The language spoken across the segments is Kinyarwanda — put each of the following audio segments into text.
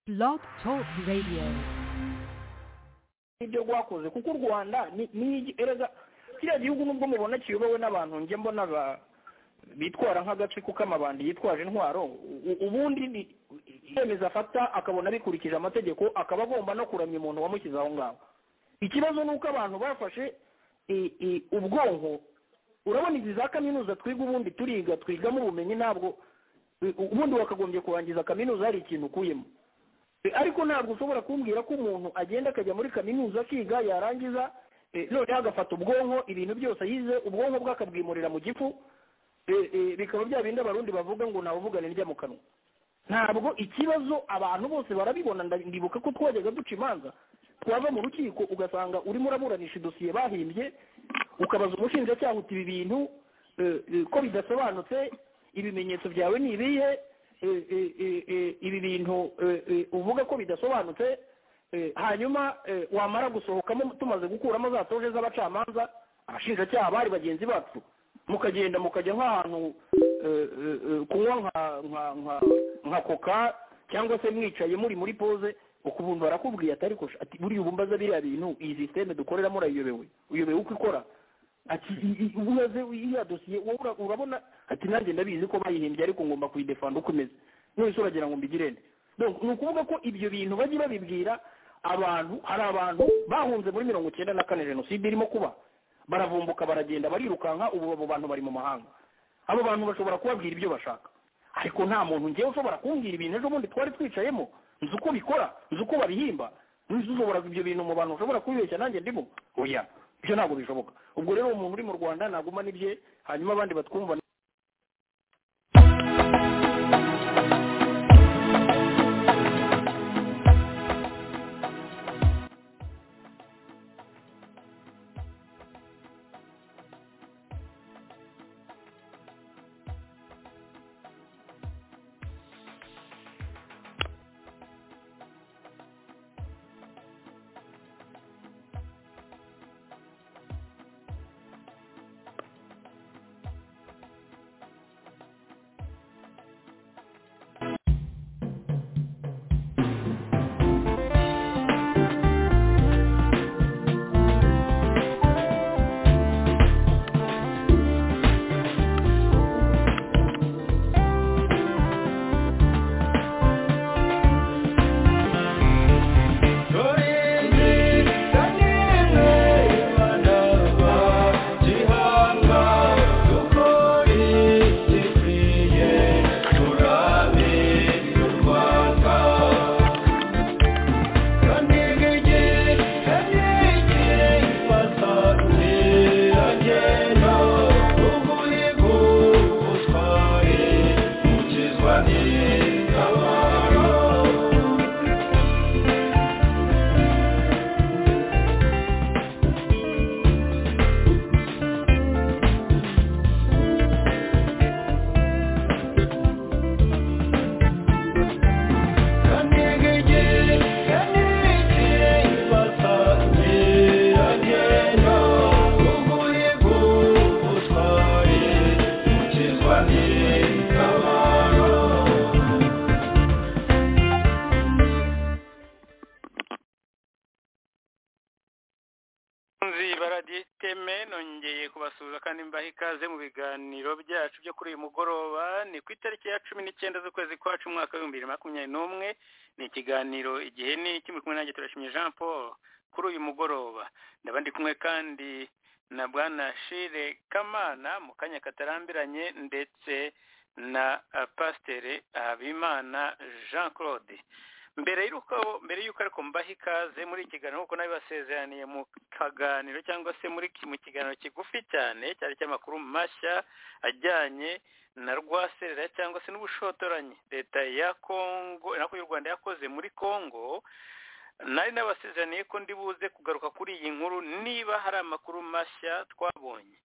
Blog Talk Radio. ibyo rwakoze kuko u rwanda ni ni- erega kiriya gihugu nubwo mubona kiyobowe n'abantu njye mbona ba- bitwara nk'agace kuko amabandi yitwaje intwaro u- ubundi ni icyemezo afata akabona bikurikije amategeko akaba agomba no kuramya umuntu wamushyize aho ngaho ikibazo ni uko abantu bafashe i- i- ubwonko urabona izi za kaminuza twiga ubundi turiga twigamo ubumenyi ntabwo u- ubundi wakagombye kurangiza kaminuza hari ikintu ukuyemo Eh, ariko ntabwo ushobora kumbwira ko umuntu agenda akajya muri kaminuza akiga yarangiza eh, noneho agafata ubwonko ibintu byose yize ubwonko bwe akabwimurira mu gifu eh, eh, bikaba bya bindi abarundi bavuga ngo ntawuvugana indya mu kanwa ntabwo ikibazo abantu bose barabibona nda- ndibuka ko twajyaga duca imanza twava mu rukiko ugasanga urimo uraburanisha idosiye bahimbye ukabaza umushinjacyaha uti ibi bintu eh, eh, ko bidasobanutse ibimenyetso byawe ni ibihe eh, eh, eh, eh, ibi bintu eh, eh, uvuga ko bidasobanutse eh, hanyuma eh, wamara gusohokamo tumaze gukuramo za toje z'abacamanza abashinjacyaha bari bagenzi bacu mukagenda mukajya nk'ahantu eh, eh, eh, kunywa nka- nka- nka- nka koka cyangwa se mwicaye muri muri pose ukubuntu barakubwiye atari kosha ati buriya ubu mbaza biriya bintu iyi sisiteme dukoreramo urayiyobewe uyobewe uko ikora ati i- i- umaze iriya dosiye wowe ura- urabona ati nanjye ndabizi ko bayihimbye ariko ngomba kuyidefanda uko imeze none uragira ngo mbigire nde Donc, ni ukuvuga ko ibyo bintu bajye babibwira abantu hari abantu bahunze muri mirongo icyenda na kane jenoside irimo kuba baravumbuka baragenda barirukanka ubu abo bantu bari mu mahanga abo bantu bashobora kubabwira ibyo bashaka ariko nta muntu ngewe ushobora kumbwira ibintu ejo bundi twari twicayemo nzi uko bikora nzi uko babihimba nzi ushobora ibyo bintu mu bantu ushobora kubibeshya nanjye ndimo oya ibyo ntabwo bishoboka ubwo rero umuntu uri mu rwanda naguma n'ibye hanyuma abandi batwumva nzi baraditeme nongeye kubasuhuza kandi mbaha ikaze mu biganiro byacu byo kuri uyu mugoroba ni ku itariki ya cumi n'icyenda z'ukwezi kwacu umwaka w'ibihumbi bibiri na makumyabiri n'umwe ni ikiganiro igihe ni kimwe kumwe nanjye turashimye jean paul kuri uyu mugoroba ndaba ndi kumwe kandi na bwana shire kamana mu kanya katarambiranye ndetse na ah, pasiteri habimana jean claude mbere y'uko mbere y'uko ariko mbaha ikaze muri iki kiganiro kuko nabibasezeraniye mu kaganiro cyangwa se muri ki- mu kiganiro kigufi cyane cyari cy'amakuru mashya ajyanye na rwaserera cyangwa se n'ubushotoranyi leta ya kongo nako y'u rwanda yakoze muri kongo nari nabasezeraniye ko ndi buze kugaruka kuri iyi nkuru niba hari amakuru mashya twabonye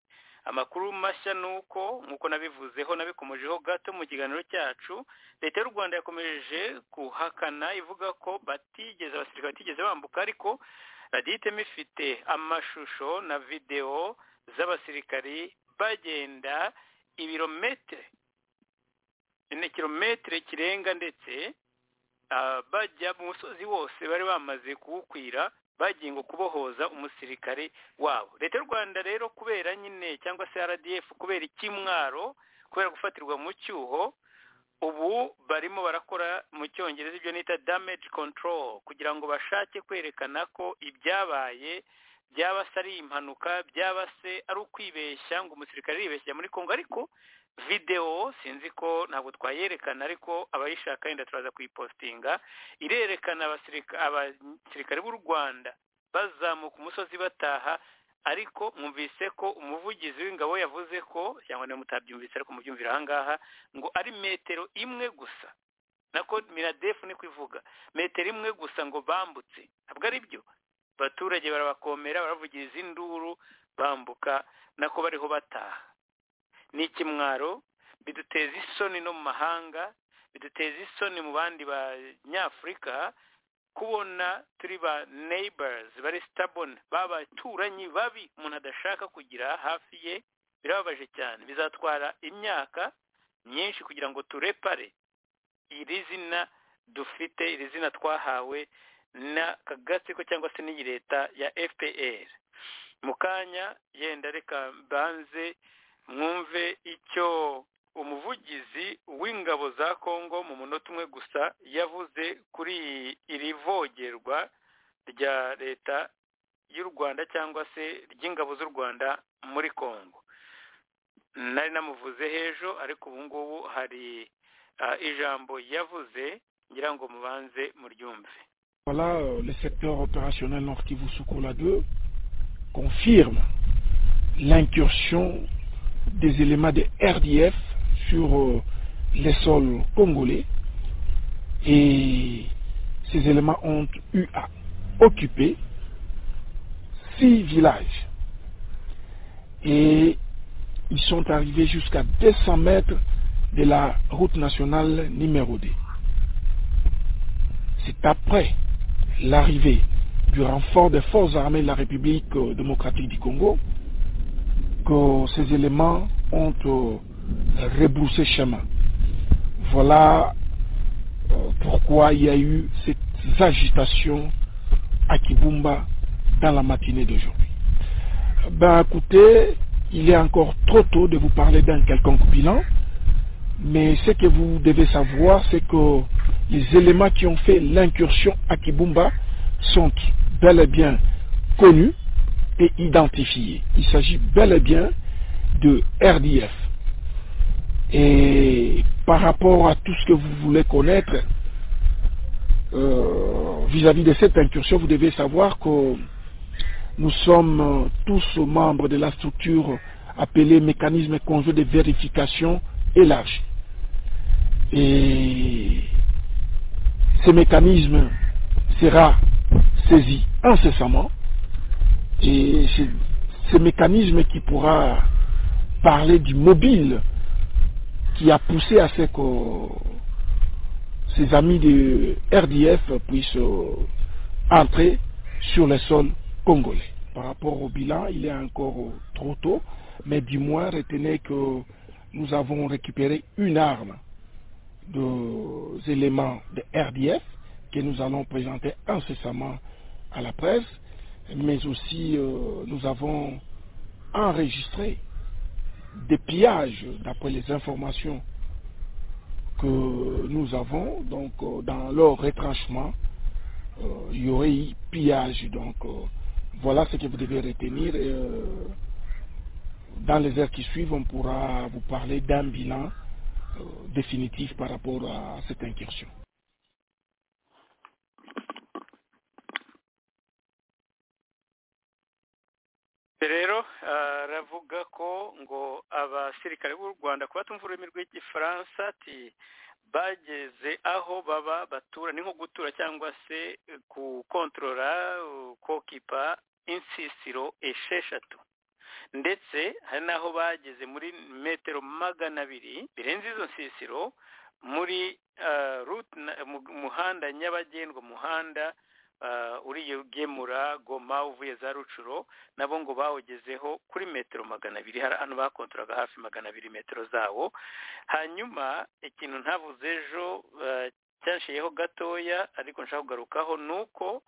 amakuru mashya ni uko nk'uko nabivuzeho nabikomojeho gato mu kiganiro cyacu leta y'u rwanda yakomeje kuhakana ivuga ko batigeze abasirikare batigeze bambuka ariko radiyo itema ifite amashusho na videwo z'abasirikari bagenda ibirometero kilometero kirenga ndetse bajya mu musozi wose bari bamaze kuwukwira bagiye ngo kubohoza umusirikare wabo leta y'u rwanda rero kubera nyine cyangwa se rdf kubera ikimwaro kubera gufatirwa mu cyuho ubu barimo barakora mu cyongereza ibyo nita damage control kugira ngo bashake kwerekana ko ibyabaye byaba se ari impanuka byaba se ari ukwibeshya ngo umusirikare aribeshya muri kongo ariko videwo sinzi ko ntabwo twayerekana ariko abayishaka yenda turaza kuyipostinga irerekana abasirikare b'u rwanda bazamuka umusozi bataha ariko mwumvise ko umuvugizi w'ingabo yavuze ko cyangwa niba mutabyumvise ariko mubyumvira ahangaha ngo ari metero imwe gusa nako miradefu ni kuvuga metero imwe gusa ngo bambutse ntabwo ari byo abaturage barabakomera baravugiriza induru bambuka nako bariho bataha ni ikimwaro biduteza isoni no mu mahanga biduteza isoni mu bandi banyafurika kubona turi ba neyibazi bari sitaboni b'abaturanyi babi umuntu adashaka kugira hafi ye birababaje cyane bizatwara imyaka myinshi kugira ngo turepare iri zina dufite iri zina twahawe n'akagatsiko cyangwa se n'iyi leta ya fpr mu kanya yenda reka mbanze mwumve icyo umuvugizi w'ingabo za kongo mu munota umwe gusa yavuze kuri iri vogerwa rya leta y'u rwanda cyangwa se ry'ingabo z'u rwanda muri kongo nari namuvuze hejuru ariko ubu ngubu hari ijambo yavuze ngira ngo mubanze muryumve voilà le secteur opérationnel nord kivu sukola 2 confirme l'incursion des éléments de RDF sur euh, les sols congolais et ces éléments ont eu à occuper six villages et ils sont arrivés jusqu'à 200 mètres de la route nationale numéro 2. C'est après l'arrivée du renfort des forces armées de la République euh, démocratique du Congo que ces éléments ont euh, rebroussé chemin. Voilà euh, pourquoi il y a eu cette agitation à Kibumba dans la matinée d'aujourd'hui. Ben écoutez, il est encore trop tôt de vous parler d'un quelconque bilan, mais ce que vous devez savoir, c'est que les éléments qui ont fait l'incursion à Kibumba sont bel et bien connus et identifié. Il s'agit bel et bien de RDF. Et par rapport à tout ce que vous voulez connaître, vis-à-vis euh, -vis de cette incursion, vous devez savoir que nous sommes tous membres de la structure appelée mécanisme conjoint de vérification élargi. Et ce mécanisme sera saisi incessamment et c'est ce mécanisme qui pourra parler du mobile qui a poussé à ce que ses amis de RDF puissent entrer sur le sol congolais. Par rapport au bilan, il est encore trop tôt, mais du moins retenez que nous avons récupéré une arme des éléments de RDF que nous allons présenter incessamment à la presse mais aussi euh, nous avons enregistré des pillages d'après les informations que nous avons. Donc euh, dans leur retranchement, euh, il y aurait eu pillage. Donc voilà ce que vous devez retenir. Et, dans les heures qui suivent, on pourra vous parler d'un bilan définitif par rapport à cette incursion. rero aravuga ko ngo abasirikare b'u rwanda kuba tumva ururimi rw'igifaransa ati bageze aho baba batura ni nko gutura cyangwa se gukontorora kokipa insisiro esheshatu ndetse hari n'aho bageze muri metero magana abiri birenze izo nsisiro muri muhanda nyabagendwa umuhanda uriye ugemura goma uvuye za rucuro nabo ngo bawugezeho kuri metero magana abiri hari ahantu bakontoraga hafi magana abiri metero zawo hanyuma ikintu ntavuze ejo cyanshiyeho gatoya ariko nshaka kugarukaho ni uko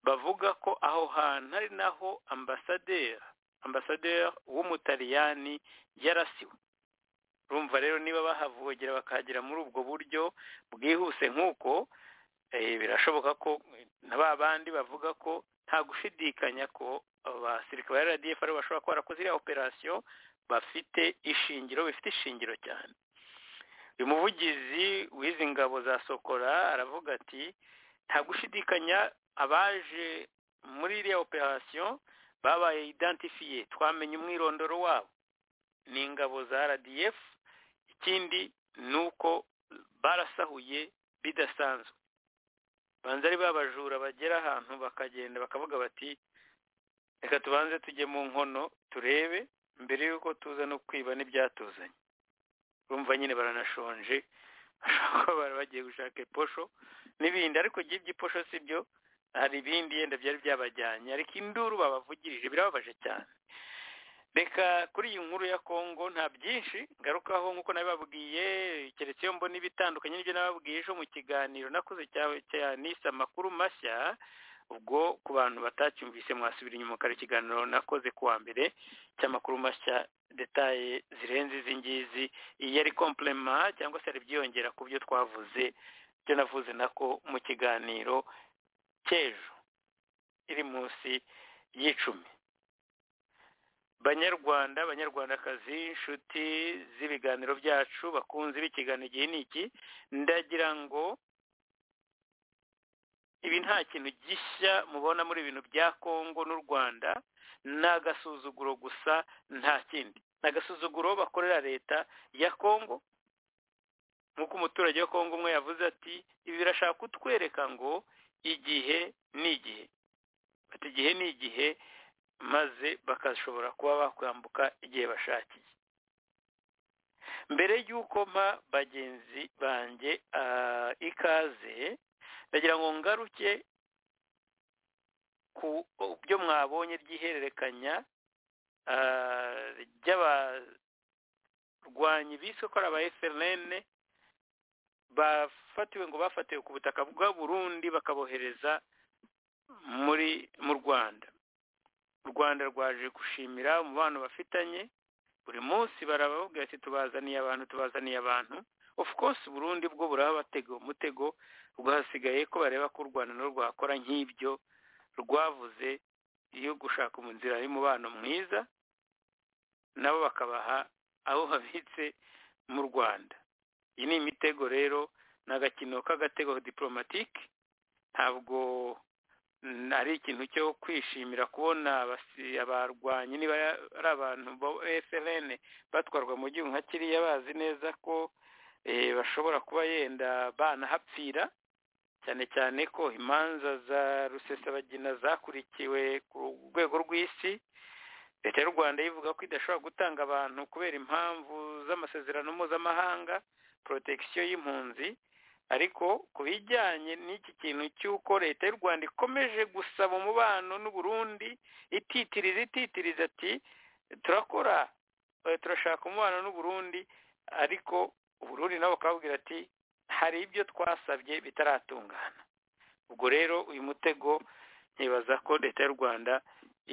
bavuga ko aho hantu ari naho ambasaderi ambasaderi w'umutaliyani yarasiwe urumva rero niba bahavogera bakahagera muri ubwo buryo bwihuse nk'uko birashoboka ko na ba bandi bavuga ko nta gushidikanya ko abasirikare ba radiyo ari bashobora kuba barakoze iriya operasiyo bafite ishingiro bifite ishingiro cyane uyu muvugizi w'izi ngabo za sokora aravuga ati nta gushidikanya abaje muri iriya operasiyo babaye identifiye twamenye umwirondoro wabo ni ingabo za rdf ikindi ni uko barasahuye bidasanzwe banza ari babajura bagera ahantu bakagenda bakavuga bati reka tubanze tujye mu nkono turebe mbere y'uko tuza no kwiba n'ibyatuzanye urumva nyine baranashonje bashobora bagiye gushaka iposho n'ibindi ariko by'ibyo iposho si byo hari ibindi yenda byari byabajyanye ariko induru babavugirije birababaje cyane reka kuri iyi nkuru ya kongo nta byinshi ngarukaho nk'uko nabibabwiye keretse iyo mbona ibitandukanye n'ibyo nababwiye ejo mu kiganiro nakoze cya nise amakuru mashya ubwo ku bantu batacyumvise mwasubira inyuma ukara ikiganiro nakoze kuwa mbere cy'amakuru mashya detaye zirenze izi ngizi iyi yari kompurema cyangwa se hari ibyiyongera ku byo twavuze ibyo navuze nako mu kiganiro cy'ejo iri munsi y'icumi banyarwanda banyarwandakazi inshuti z'ibiganiro byacu bakunze b'ikiganiro igihe ni iki ndagira ngo ibi nta kintu gishya mubona muri ibintu bya kongo n'u rwanda ni agasuzuguro gusa nta kindi ni agasuzuguro bakorera leta ya kongo nk'uko umuturage wa kongo umwe yavuze ati ibi birashaka kutwereka ngo igihe ni igihe bati igihe ni igihe maze bakashobora kuba bakwambuka igihe bashakiye mbere y'uko mpa bagenzi banjye ikaze ndagira ngo ngaruke ku byo mwabonye ry'ihererekanya ry'abarwanyi biswe ko ari aba frn bafatiwe ngo bafatiwe ku butaka bwa burundi bakabohereza muri mu rwanda u rwanda rwaje gushimira umubano bafitanye buri munsi barababwira ati tubazaniye abantu tubazaniye abantu of course burundi bwo burabatega umutego rwasigaye ko bareba ko u rwanda nabo rwakora nk'ibyo rwavuze iyo gushaka mu nzira y'umubano mwiza nabo bakabaha aho babitse mu rwanda iyi ni imitego rero ni agakino k'agatego diporomatike ntabwo ari ikintu cyo kwishimira kubona abarwanyi niba ari abantu ba efuperi batwarwa mu gihugu nka kiriya bazi neza ko bashobora kuba yenda banahapfira cyane cyane ko imanza za rusesabagina zakurikiwe ku rwego rw'isi leta y'u rwanda yivuga ko idashobora gutanga abantu kubera impamvu z'amasezerano mpuzamahanga porotegisiyo y'impunzi ariko ku bijyanye n'iki kintu cy'uko leta y'u rwanda ikomeje gusaba umubano n'uburundi ititiriza ititiriza ati turakora turashaka umubano n'uburundi ariko uburundi nabo bakababwira ati hari ibyo twasabye bitaratungana ubwo rero uyu mutego nkibaza ko leta y'u rwanda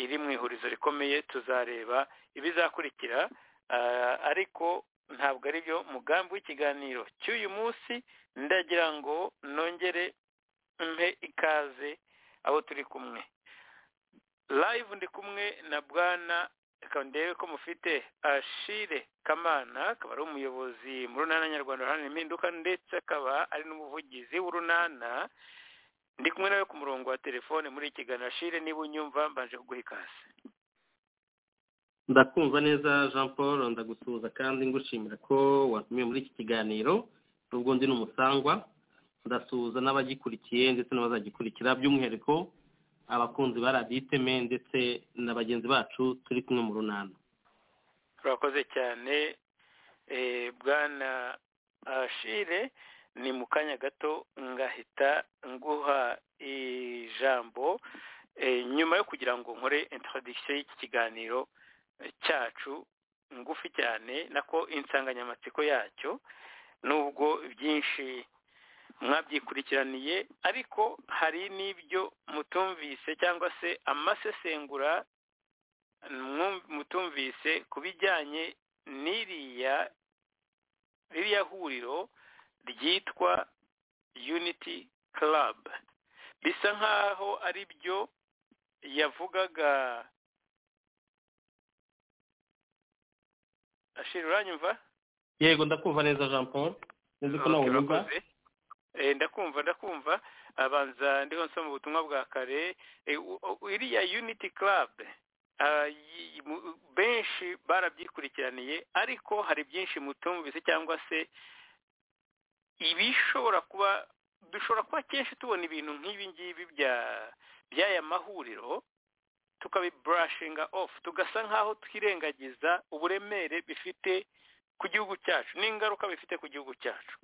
iri mu ihurizo rikomeye tuzareba ibizakurikira ariko ntabwo ari byo mugambi w'ikiganiro cy'uyu munsi ndagira ngo nongere mpe ikaze abo turi kumwe live ndi kumwe na bwana reka ndebe ko mufite ashire kamana akaba ari umuyobozi mu runana nyarwanda uharanira impinduka ndetse akaba ari n'umuvugizi w'urunana ndi kumwe nawe ku murongo wa telefone muri iki kiganiro ashire niba unyumva mbanje kuguha ikaze ndakumva neza jean paul ndagusuhuza kandi ngushimira ko watumiwe muri iki kiganiro n'ubwo ndi n'umusangwa ndasuhuza n'abagikurikiye ndetse n'abazagikurikira by'umwihariko abakunzi ba radiyo iteme ndetse na bagenzi bacu turi kumwe mu runana turakoze cyane bwana ashire ni mu kanya gato ngahita nguha ijambo nyuma yo kugira ngo nkore intaradikisiyo y'iki kiganiro cyacu ngufi cyane nako insanganyamatsiko yacyo nubwo byinshi mwabyikurikiranije ariko hari n'ibyo mutumvise cyangwa se amasesengura mutumvise ku bijyanye n'iriya ririya huriro ryitwa unity club bisa nk'aho ari byo yavugaga ashira uranyumva yego ndakumva neza jean paul nzi ko nawe unyumva ndakumva ndakumva abanza ndiho nsoma ubutumwa bwa kare iriya unity club benshi barabyikurikiraniye ariko hari byinshi mutumvise cyangwa se ibishobora kuba dushobora kuba kenshi tubona ibintu nk'ibi ngibi by'aya mahuriro tukabiburashinga ofu tugasa nk'aho twirengagiza uburemere bifite ku gihugu cyacu n'ingaruka bifite ku gihugu cyacu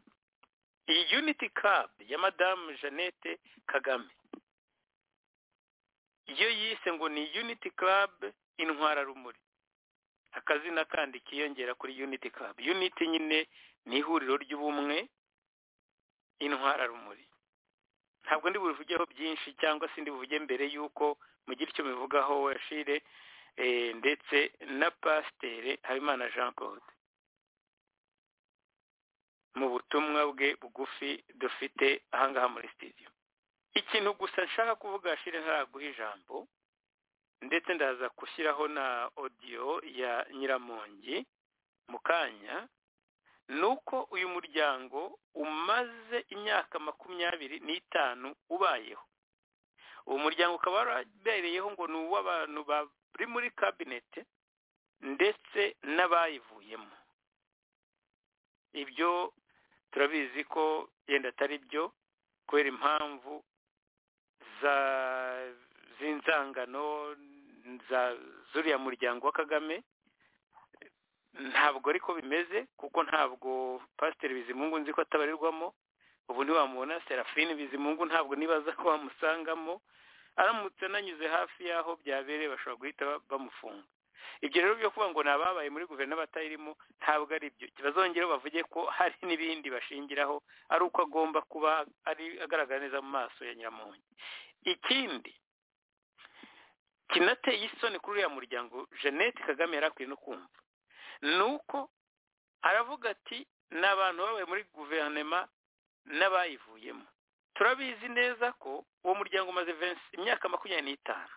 iyi unity club ya madamu jeannette kagame iyo yise ngo ni unity club intwararumuri akazina kandi kiyongera kuri unity club unity nyine ni ihuriro ry'ubumwe intwararumuri ntabwo ndi bubivugeho byinshi cyangwa se ndi buvuge mbere y'uko mugira icyo mubivugaho washire ndetse na pasiteri habimana jean claude mu butumwa bwe bugufi dufite ahangaha muri sitidiyo ikintu gusa nshaka kuvuga hashire ntaraguha ijambo ndetse ndaza gushyiraho na odiyo ya nyiramongi mu kanya ni uko uyu muryango umaze imyaka makumyabiri n'itanu ubayeho uwo muryango ukaba warabereyeho ngo ni uw'abantu bari muri kabinete ndetse n'abayivuyemo ibyo turabizi ko yenda atari byo kubera impamvu z'inzangano za zuriya muryango wa kagame ntabwo ariko bimeze kuko ntabwo pasiteri bizimungu nzi ko atabarirwamo ubu ntiwamubona serafine bizimungu ntabwo nibaza ko bamusangamo aramutse ananyuze hafi y'aho byabereye bashobora guhita bamufunga ibyo rero byo kuvuga ngo ni ababaye muri guverinoma batayirimo ntabwo ari byo bazongeraho bavuge ko hari n'ibindi bashingiraho ari uko agomba kuba ari agaragara neza mu maso ya nyiramongi ikindi kinateye isoni kuri uriya muryango jeannette kagame yari akwiye no kumva ni uko aravuga ati ni abantu babaye muri guverinoma n'abayivuyemo turabizi neza ko uwo muryango umaze imyaka makumyabiri n'itanu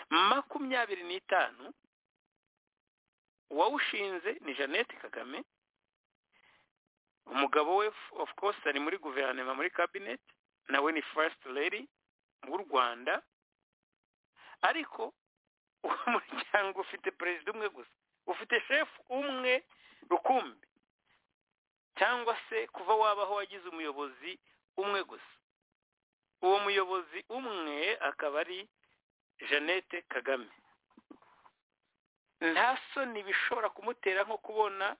makumyabiri n'itanu uwawushinze ni jeannette kagame umugabo we of course ari muri guverinoma muri cabinet nawe ni first lady w'u rwanda ariko uwo muryango ufite perezida umwe gusa ufite shefu umwe rukumbi cyangwa se kuva wabaho wagize umuyobozi umwe gusa uwo muyobozi umwe akaba ari jeannette kagame nta soni bishobora kumutera nko kubona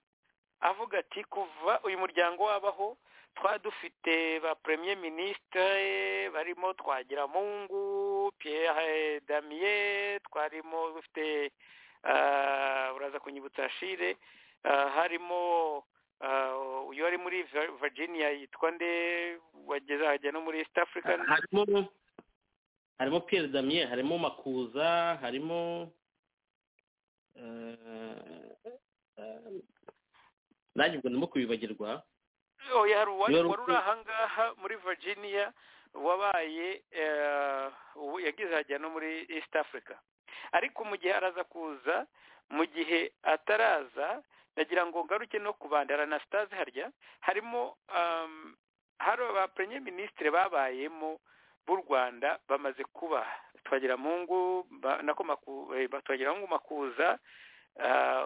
avuga ati kuva uyu muryango wabaho twa dufite ba premier ministre barimo twagiramungu pierre damier twarimo dufite uraza kunyibutsa shire harimo uyu wari muri virginia yitwa nde wageze ahajya no muri east africa harimo pierre damier harimo makuza harimo nanjye ubwo ndimo kubibagirwa oya hari uwari uri ahangaha muri virginia wabaye ubu yagize ahajya no muri east africa ariko mu gihe araza kuza mu gihe ataraza ndagira ngo ngaruke no kubanda hari anasitaze harya harimo hari ba premier minisitiri babayemo b'u rwanda bamaze kuba twagiramungu nako twagiramungu makuza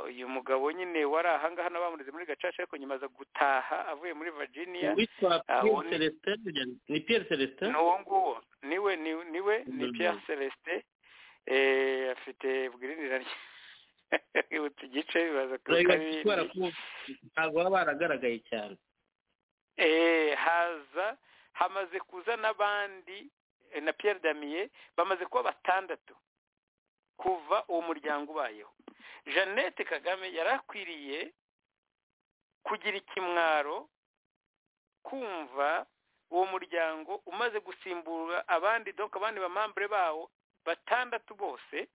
uyu mugabo nyine wari ahangaha n'abamureze muri gacaca ariko nyuma aza gutaha avuye muri virginia ni pierre celestin ni uwo nguwo niwe niwe ni pierre celestin afite ubwirinira rwibutsa igice bibaza ntabwo baba baragaragaye cyane haza hamaze kuza n'abandi na Pierre damier bamaze kuba batandatu kuva uwo muryango ubayeho jeannette kagame yari akwiriye kugira ikimwaro kumva uwo muryango umaze gusimbura abandi doka abandi bamambure bawo batandatu bose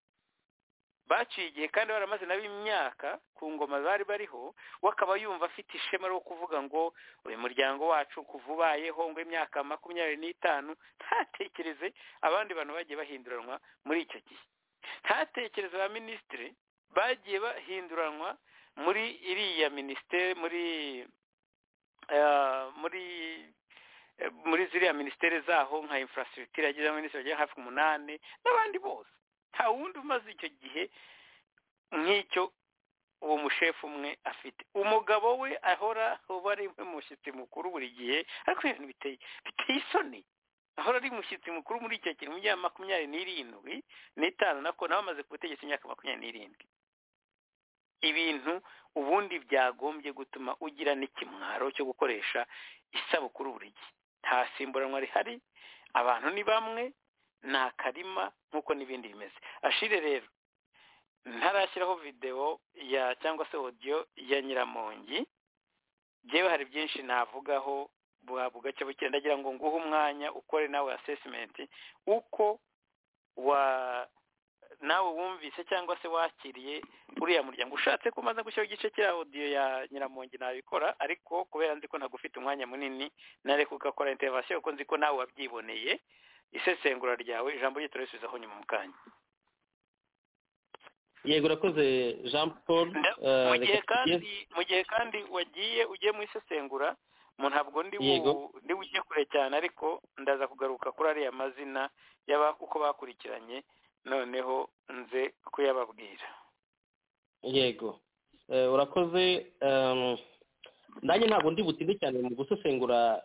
baciye igihe kandi baramaze nabo imyaka ku ngoma bari bariho we akaba yumva afite ishema ryo kuvuga ngo uyu muryango wacu kuva ubayeho ngo imyaka makumyabiri n'itanu ntatekereze abandi bantu bagiye bahinduranwa muri icyo gihe ntatekereze ba minisitiri bagiye bahinduranwa muri iriya minisiteri muri muri muri ziriya minisiteri zaho nka infrastructure yageze minisitiri bagera hafi umunani n'abandi bose nta wundi umaze icyo gihe nk'icyo uwo mushefu umwe afite umugabo we ahora uba ari umushyitsi mukuru buri gihe ariko ibintu biteye biteye isoni ahora ari umushyitsi mukuru muri icyo gihe mu myaka makumyabiri n'irindwi n'itanu nako nawe amaze ku butegetsi imyaka makumyabiri n'irindwi ibintu ubundi byagombye gutuma ugira n'ikimwaro cyo gukoresha isabukuru buri gihe nta simburanwa rihari abantu ni bamwe ni akarima nk'uko n'ibindi bimeze ashire rero ntarashyiraho videwo ya cyangwa se odiyo ya nyiramongi ngewe hari byinshi navugaho gake bukeye ndagira ngo nguhe umwanya ukore nawe asesimenti uko wa nawe wumvise cyangwa se wakiriye uriya muryango ushatse ko umaze gushyiraho igice cya odiyo ya nyiramongi nabikora ariko kubera nzi ko ntagufite umwanya munini nareka ugakora interivasiyo kuko nzi ko nawe wabyiboneye isesengura ryawe ijambo rye turarisubizaho nyuma mu kanya yego urakoze jean paul mu gihe kandi wagiye ugiye mu isesengura ntabwo ndi ujye kure cyane ariko ndaza kugaruka kuri ariya mazina uko bakurikiranye noneho nze kuyababwira yego urakoze nanjye ntabwo ndi butinde cyane mu gusesengura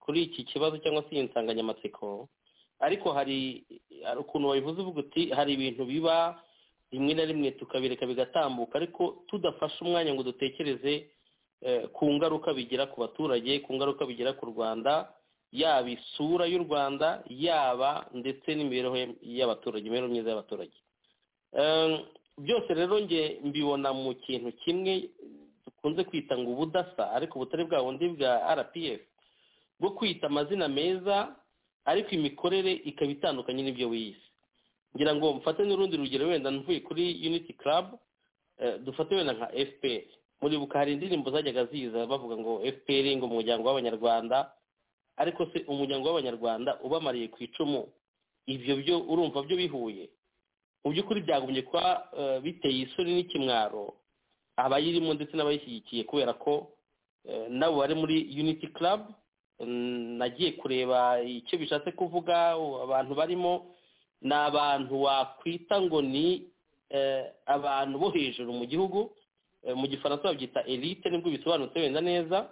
kuri iki kibazo cyangwa se iyi nsanganyamatsiko ariko hari ukuntu wabivuze uvuga uti hari ibintu biba rimwe na rimwe tukabireka bigatambuka ariko tudafashe umwanya ngo dutekereze ku ngaruka bigira ku baturage ku ngaruka bigira ku rwanda yaba isura y'u rwanda yaba ndetse n'imibereho y'abaturage imibereho myiza y'abaturage byose rero nge mbibona mu kintu kimwe dukunze kwita ngo ubudasa ariko butari bwa bundi bwa rpf bwo kwita amazina meza ariko imikorere ikaba itandukanye n'ibyo wize ngira ngo mfate n'urundi rugero wenda mvuye kuri unity club dufate wenda nka fpr muribuka hari indirimbo zajyaga ziza bavuga ngo fpr ngo umuryango w'abanyarwanda ariko se umuryango w'abanyarwanda ubamariye ku icumu ibyo byo urumva byo bihuye mu by'ukuri byagombye kuba biteye isoni n'ikimwaro abayirimo ndetse n'abayishyigikiye kubera ko nabo bari muri unity club nagiye kureba icyo bishatse kuvuga abantu barimo ni abantu wakwita ngo ni abantu bo hejuru mu gihugu mu gifaransa babyita elite nibwo bisobanutse wenda neza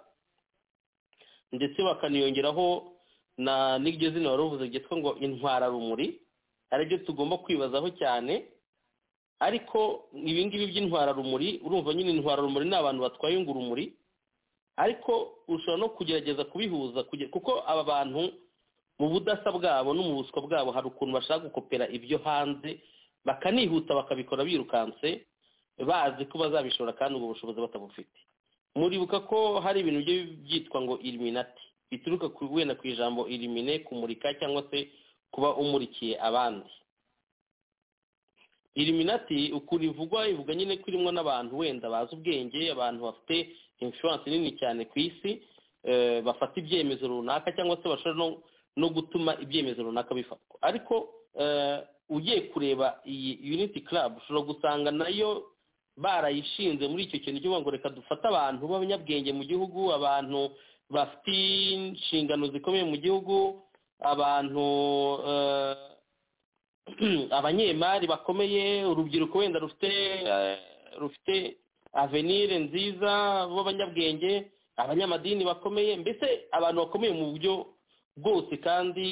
ndetse bakaniyongeraho n'iryo zina wari uvuze ryitwa ngo intwararumuri aribyo tugomba kwibazaho cyane ariko ibingibi by'intwararumuri urumva nyine intwararumuri ni abantu batwaye urumuri ariko ushobora no kugerageza kubihuza kuko aba bantu mu budasa bwabo no mu buswa bwabo hari ukuntu bashaka gukopera ibyo hanze bakanihuta bakabikora birukanse bazi ko bazabishobora kandi ubwo bushobozi batabufite muribuka ko hari ibintu byitwa ngo iriminati bituruka wenda ku ijambo irimine kumurika cyangwa se kuba umurikiye abandi iriminati ukuntu ivugwa ivuga nyine ko irimo n'abantu wenda bazi ubwenge abantu bafite inshuwarensi nini cyane ku isi bafata ibyemezo runaka cyangwa se bashobora no gutuma ibyemezo runaka bifatwa ariko ugiye kureba iyi uniti club ushobora gusanga nayo barayishinze muri icyo kintu cy'uvuga ngo reka dufate abantu b'abanyabwenge mu gihugu abantu bafite inshingano zikomeye mu gihugu abantu abanyemari bakomeye urubyiruko wenda rufite rufite avenire nziza b'abanyabwenge abanyamadini bakomeye mbese abantu bakomeye mu buryo bwose kandi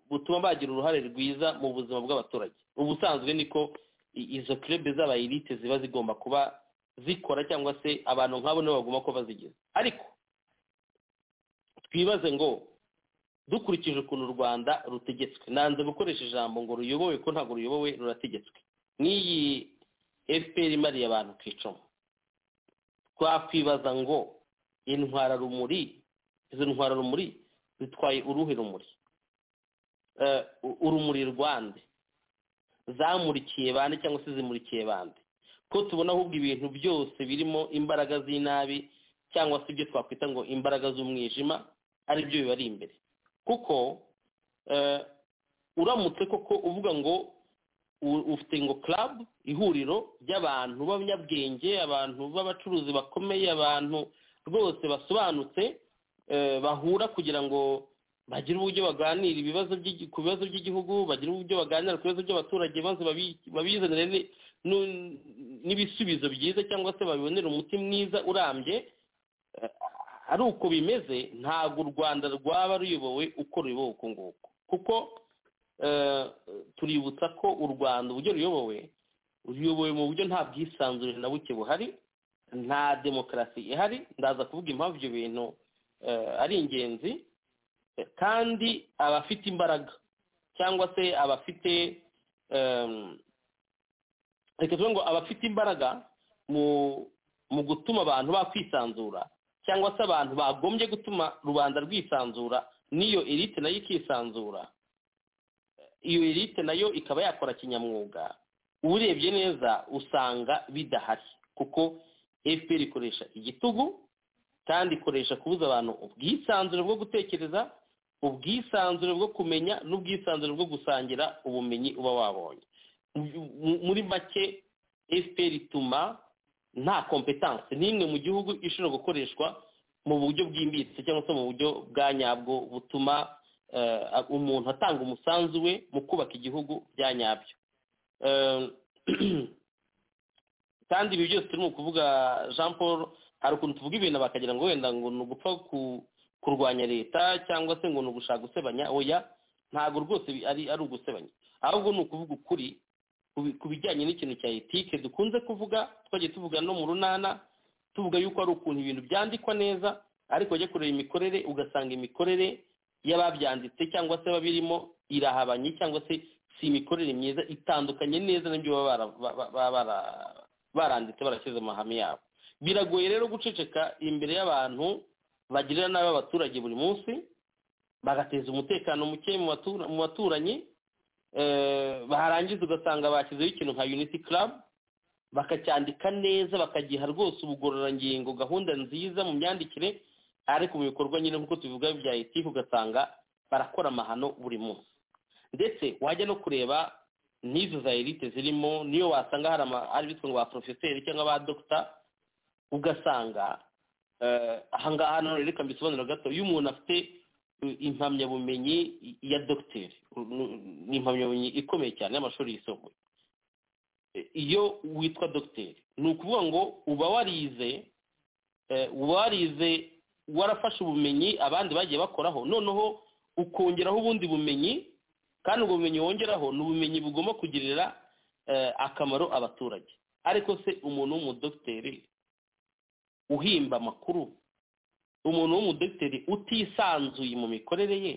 butuma bagira uruhare rwiza mu buzima bw'abaturage ubusanzwe niko izo kirebe z'abayirite ziba zigomba kuba zikora cyangwa se abantu nk'abo nibo bagomba kuba bazigize ariko twibaze ngo dukurikije ukuntu u rwanda rutegetswe nanze gukoresha ijambo ngo ruyobowe ko ntabwo ruyobowe rurategetswe n'iyi fpr imariye abantu ku icumu twakwibaza ngo intwararumuri izo ntwararumuri zitwaye uruhe rumuri Eh, u- urumuri rwande zamurikiye bande cyangwa se zimurikiye bande ko tubona ahubwo ibintu byose birimo imbaraga z'inabi cyangwa se ibyo twakwita ngo imbaraga z'umwijima ari byo bibari imbere kuko eh, uramutse koko uvuga ngo u- ufite ngo club ihuriro ry'abantu b'abanyabwenge abantu b'abacuruzi bakomeye abantu rwose basobanutse eh, bahura kugira ngo bagire uburyo baganira ibibazo by'igi- ku bibazo by'igihugu bagire uburyo baganira ku bibazo by'abaturage maze babi- babizanire ni- nu- n'ibisubizo byiza cyangwa se babibonere umuti mwiza urambye Eh, ari uko bimeze ntabwo u rwanda rwaba ruyobowe uko ruyobowe uko nguko kuko eh, tuributsa ko u rwanda uburyo ruyobowe ruyobowe mu buryo nta bwisanzure na buke buhari nta demokarasi ihari ndaza kuvuga impamvu ibyo bintu eh, ari ingenzi Eh, kandi abafite imbaraga cyangwa se abafite em, reka tuvuge ngo abafite imbaraga mu mu gutuma abantu bakwisanzura cyangwa se abantu bagombye gutuma rubanda rwisanzura n'iyo elite nayo ikisanzura iyo elite nayo ikaba yakora kinyamwuga urebye neza usanga bidahari kuko fpr ikoresha igitugu kandi ikoresha kubuza abantu ubwisanzure bwo gutekereza ubwisanzure bwo kumenya n'ubwisanzure bwo gusangira ubumenyi uba wabonye Mu- mu- muri make fpr ituma nta kompetanse n'imwe mu gihugu ishobora gukoreshwa mu buryo bwimbitse cyangwa se mu buryo bwa nyabwo butuma eh, umuntu atanga umusanzu we mu kubaka igihugu bya nyabyo Eh, kandi ibi byose turimo kuvuga jean paul hari ukuntu tuvuga ibintu bakagira ngo wenda ngo ni ugupfa ku- kurwanya leta cyangwa se ngo ni ugushaka gusebanya oya ntabwo rwose bi- ari ari ugusebanya ahubwo ni ukuvuga ukuri ku bi- ku bijyanye n'ikintu cya etike dukunze kuvuga twagiye tuvuga no mu runana tuvuga yuko ari ukuntu ibintu byandikwa neza ariko wajya kureba imikorere ugasanga imikorere y'ababyanditse cyangwa se ababirimo irahabanye cyangwa se si imikorere myiza itandukanye neza n'ibyo baba bara- ba- ba- bara- baranditse barashyize mu mahame yabo biragoye rero guceceka imbere y'abantu bagirira nabi abaturage buri munsi bagateza umutekano muke mu batura- mu baturanyi eh, barangiza ugasanga bashyizeho ikintu nka unity club bakacyandika neza bakagiha rwose ubugororangingo gahunda nziza mu myandikire ariko mu bikorwa nyine nk'uko tubivuga bya etike ugasanga barakora amahano buri munsi ndetse wajya no kureba n'izo za elite zirimo niyo wasanga hari ama- ari bitwa ngo ba porofeseri cyangwa ba dogita ugasanga eh, aha ngaha hano reka mbisobanura gato iyo umuntu afite eh, impamyabumenyi ya dogiteri ni impamyabumenyi ikomeye cyane y'amashuri yisumbuye iyo witwa dogiteri ni ukuvuga ngo uba warize eh, uba warize warafashe ubumenyi abandi bagiye bakoraho noneho ukongeraho ubundi bumenyi kandi ubwo bumenyi wongeraho ni ubumenyi bugomba kugirira eh, akamaro abaturage ariko se umuntu w'umudogiteri uhimba amakuru umuntu w'umudogiteri utisanzuye mu mikorere ye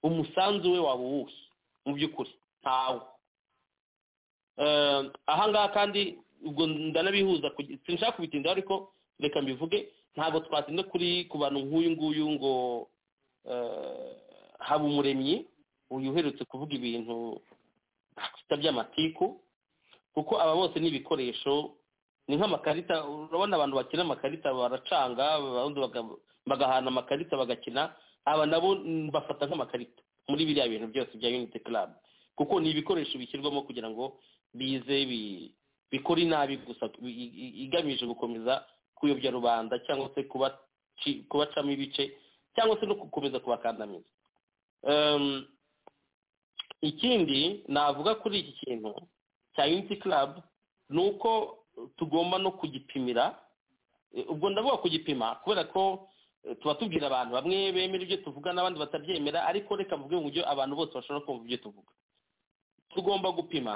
umusanzu we waba uwuhe mu by'ukuri ntawo Eh, ahangaha kandi ubwo ndanabihuza kugi- sinshaka kubitindaho ariko reka mbivuge ntabwo twatinda kuri ku bantu nk'uyu nguyu ngo eh, habumuremyi uyu uherutse kuvuga ibintu bita by'amatiku kuko aba bose ni ibikoresho ni nk'amakarita urabona abantu bakina amakarita baracanga abandi baga- bagahana amakarita bagakina aba nabo mm, bafata nk'amakarita muri biriya bintu byose bya unity club kuko ni ibikoresho bishyirwamo kugira ngo bize bi- bikora inabi gusa i- i- igamije gukomeza kuyobya rubanda cyangwa se kubaci- kubacamo ibice cyangwa se no gukomeza kubakandamiza Em, ikindi navuga kuri iki kintu cya unity club ni uko tugomba no kugipimira Eh, ubwo ndavuga kugipima kubera ko eh, tuba tubwira abantu bamwe bemera ibyo tuvuga n'abandi batabyemera ariko reka mvuge mu buryo abantu bose bashobora kumva ibyo tuvuga tugomba gupima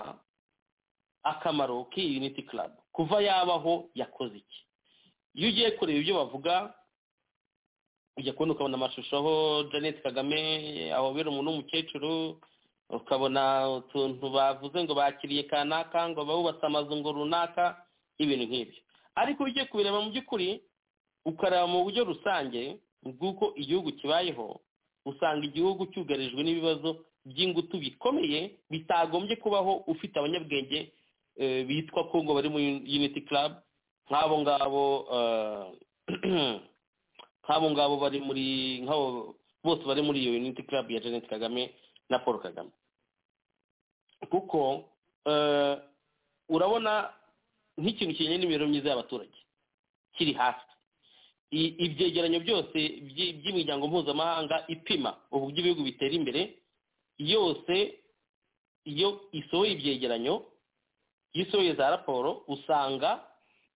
akamaro k'iyi unity club kuva yabaho yakoze iki iyo ugiye kureba ibyo bavuga ujya kubona ukabona amashusho aho janet kagame ahobera umuntu w'umukecuru ukabona utuntu bavuze ngo bakiriye kanaka ngo bahubatse amazu ngo runaka ibintu nk'ibyo ariko iyo ugiye kubireba mu by'ukuri ukareba mu buryo rusange bw'uko igihugu kibayeho usanga igihugu cyugarijwe n'ibibazo by'ingutu bikomeye bitagombye kubaho ufite abanyabwenge eh, bitwa kongo bari muri unity club nk'abo ngabo eh, nk'abo ngabo bari muri nk'abo bose bari muri iyo unity club ya jeannette kagame na paul kagame kuko eh, urabona nk'ikintu kijyanye n'imibereho myiza y'abaturage kiri hasi I- ibyegeranyo byose by'i- by'imiryango mpuzamahanga ipima uburyo ibihugu bitera imbere yose iyo isohoye ibyegeranyo iyo isohoye za raporo usanga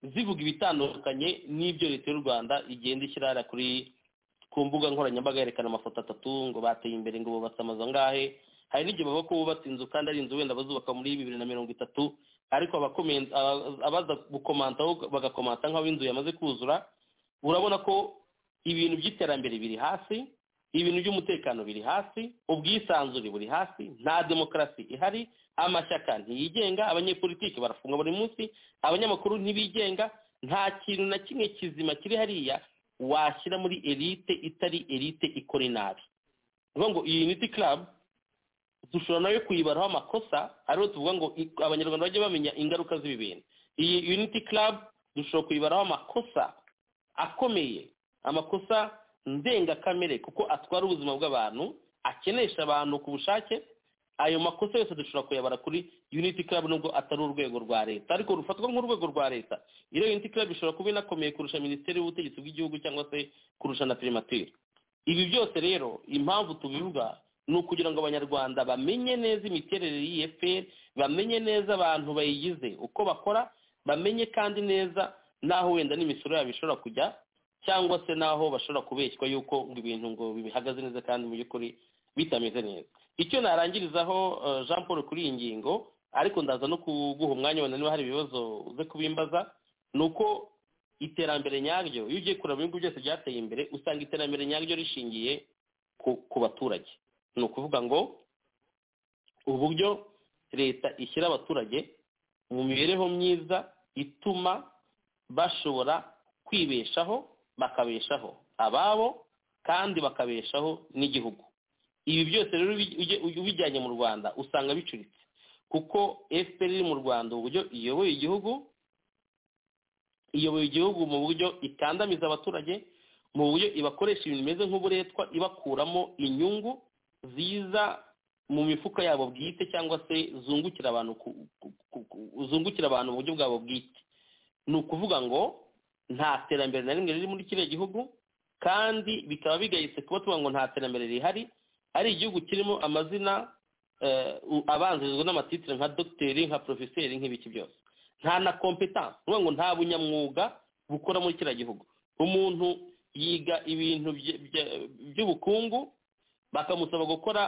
zivuga ibitandukanye n'ibyo leta y'u rwanda igenda ishyira hariya kuri ku mbuga nkoranyambaga yerekana amafoto atatu ngo bateye imbere ngo bubatse amazu angahe hari n'igihe bavuga ko bubatse inzu kandi ari inzu wenda bazubaka muri bibiri na mirongo itatu ariko abakomenta- aba- abaza gukomantaho bagakomanta nk'aho inzu yamaze kuzura urabona ko ibintu by'iterambere biri hasi ibintu by'umutekano biri hasi ubwisanzure buri hasi nta demokarasi ihari amashyaka ntiyigenga abanyepolitiki barafungwa buri munsi abanyamakuru ntibigenga nta kintu na kimwe kizima kiri hariya washyira muri elite itari elite ikora inabi ni ukuvuga ngo iyi unity club dushobora nayo kuyibaraho amakosa ariho tuvuga ngo i- abanyarwanda bajye bamenya ingaruka z'ibi bintu iyi unity club dushobora kuyibaraho amakosa akomeye amakosa ndengakamere kuko atwara ubuzima bw'abantu akenesha abantu ku bushake ayo makosa yose dushobora kuyabara kuri unity club nubwo atari urwego rwa leta ariko rufatwa nk'urwego rwa leta iyo unity club ishobora kuba inakomeye kurusha minisiteri y'ubutegetsi bw'igihugu cyangwa se kurusha na primature ibi byose rero impamvu tubivuga ni ukugira ngo abanyarwanda bamenye neza imiterere y'iyi fpr bamenye neza abantu bayigize uko bakora bamenye kandi neza n'aho wenda n'imisoro yabo ishobora kujya cyangwa se n'aho bashobora kubeshywa yuko ngo ibintu ngo bihagaze neza kandi mu by'ukuri bitameze neza icyo narangirizaho eh, jean paul kuri iyi ngingo ariko ndaza no kuguha umwanya wenda niba hari ibibazo uze kubimbaza ni uko iterambere nyaryo iyo ugiye kureba ibihugu byose byateye imbere usanga iterambere nyaryo rishingiye ku, ku baturage ni ukuvuga ngo uburyo leta ishyira abaturage mu mibereho myiza ituma bashobora kwibeshaho bakabeshaho ababo kandi bakabeshaho n'igihugu ibi byose rero ubi- ujye- ubijyanye mu rwanda usanga bicuritse kuko fpr iri mu rwanda uburyo iyoboye igihugu iyoboye igihugu mu buryo ikandamiza abaturage mu buryo ibakoresha ibintu bimeze nk'uburetwa ibakuramo inyungu ziza mu mifuka yabo bwite cyangwa se zungukira abantu ku- ku- ku- ku- zungukira abantu mu buryo bwabo bwite ni ukuvuga ngo nta terambere na rimwe riri muri kiriya gihugu kandi bikaba bigayitse kuba tuvuga ngo nta terambere rihari ari igihugu kirimo amazina eh, u- abanzirizwa n'amatitire nka dogiteri nka porofeseri nk'ibiki byose nta na kompetanse ni ukuvuga ngo nta bunyamwuga bukora muri kiriya gihugu umuntu yiga ibintu bye- bye- by'ubukungu bakamusaba gukora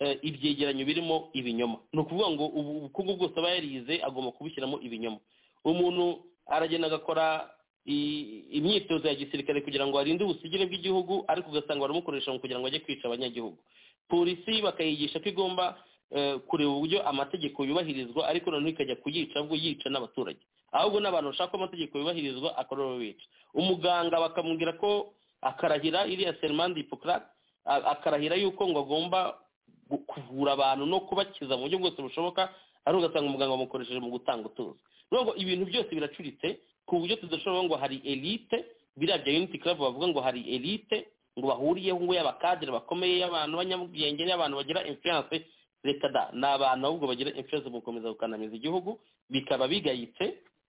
eh, ibyegeranyo birimo ibinyoma ni ukuvuga ngo ubu ubukungu bwose aba yarize agomba kubushyiramo ibinyoma umuntu aragenda agakora i- imyitozo ya gisirikare kugira ngo arinde ubusugire bw'igihugu ariko ugasanga baramukoresha mu kugira ngo ajye kwica abanyagihugu polisi bakayigisha ko igomba eh, kureba uburyo amategeko yubahirizwa ariko noneho ikajya kuyica ahubwo yica n'abaturage ahubwo n'abantu bashaka ko amategeko yubahirizwa akorora bica umuganga bakamubwira ko akarahira iriya serimandi hipokarate akarahira yuko ngo agomba gu- kuvura abantu no kubakiza mu buryo bwose bushoboka ariko ugasanga umuganga bamukoresheje mu gutanga utuzi nubwo ibintu byose biracuritse ku buryo tudashobora kuvuga ngo hari elite biriya bya unity club bavuga ngo hari elite ngo bahuriyeho ngo y'abakadire bakomeye y'abantu b'abanyabwenge y'abantu bagira influence reka da ni abantu ahubwo bagira influence mu gukomeza gukandamiza igihugu bikaba bigayitse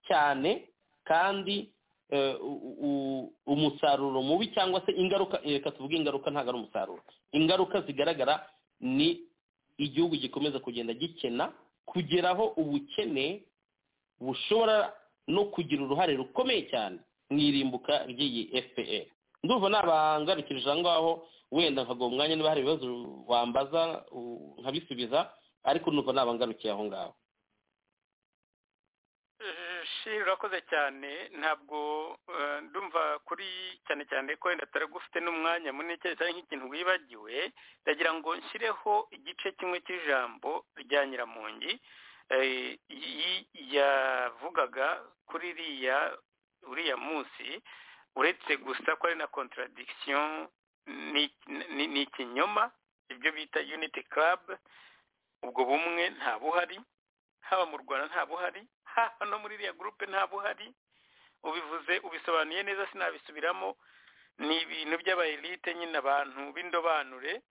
cyane kandi eh, u- u- umusaruro mubi cyangwa se ingaruka reka tuvuge ingaruka ntabwo ari umusaruro ingaruka zigaragara ni igihugu gikomeza kugenda gikena kugeraho ubukene bushobora no kugira uruhare rukomeye cyane mu irimbuka ry'iyi fpr ndumva nabangarikirije aho ngaho wenda nkaguha umwanya niba hari ibibazo wambaza u- nkabisubiza ariko numva nabangarukiye aho ngaho shiri urakoze cyane ntabwo eh, ndumva kuri cyane cyane ko wenda utari n'umwanya munini cyane cyane nk'ikintu wibagiwe ndagira ngo nshyireho igice kimwe cy'ijambo rya nyiramungi eh, y- yavugaga kuri iriya uriya munsi uretse gusa ko ari na contradiction ni- ni ni ikinyoma ibyo bita unity club ubwo bumwe nta buhari haba mu rwanda nta buhari haba no muri iriya gurupe nta buhari ubivuze ubisobanuye neza sinabisubiramo ni ibintu by'abayirite nyine abantu b'indobanure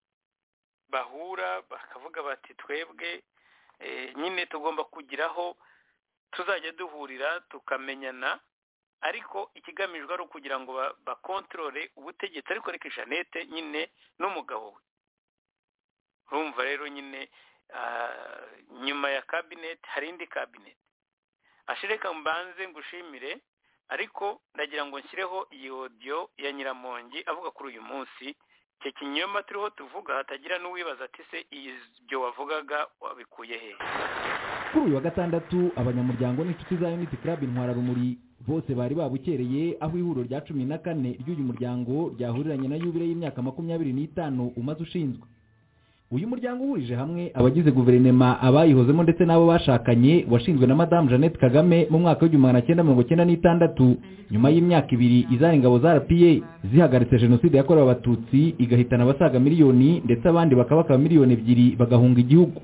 bahura bakavuga bati twebwe eh, nyine tugomba kugiraho tuzajya duhurira tukamenyana ariko ikigamijwe ari ukugira ngo ba- bakontorore ubutegetsi ariko reka jeannette nyine n'umugabo we urumva rero nyine ah, nyuma ya kabineti hari indi kabineti ashireka mbanze ngushimire ariko ndagira ngo nshyireho iyi odiyo ya nyiramongi avuga kuri uyu munsi icyo kinyoma turiho tuvuga hatagira n'uwibaza ati se ibyo wavugaga wabikuye hehe kuri uyu wa gatandatu abanyamuryango n'inshuti za unity club intwararumuri bose bari babukereye aho ihuriro rya cumi na kane ry'uyu muryango ryahuriranye na yubile y'imyaka makumyabiri n'itanu umaze ushinzwe uyu muryango uhurije hamwe abagize guverinema abayihozemo ndetse n'abo bashakanye washinzwe na madamu jeannette kagame mu mwaka w'igihumbi magana cyenda mirongo cyenda n'itandatu nyuma y'imyaka ibiri izana ingabo za rpa zihagaritse jenoside yakorewe abatutsi igahitana abasaga miliyoni ndetse abandi bakabakaba miliyoni ebyiri bagahunga igihugu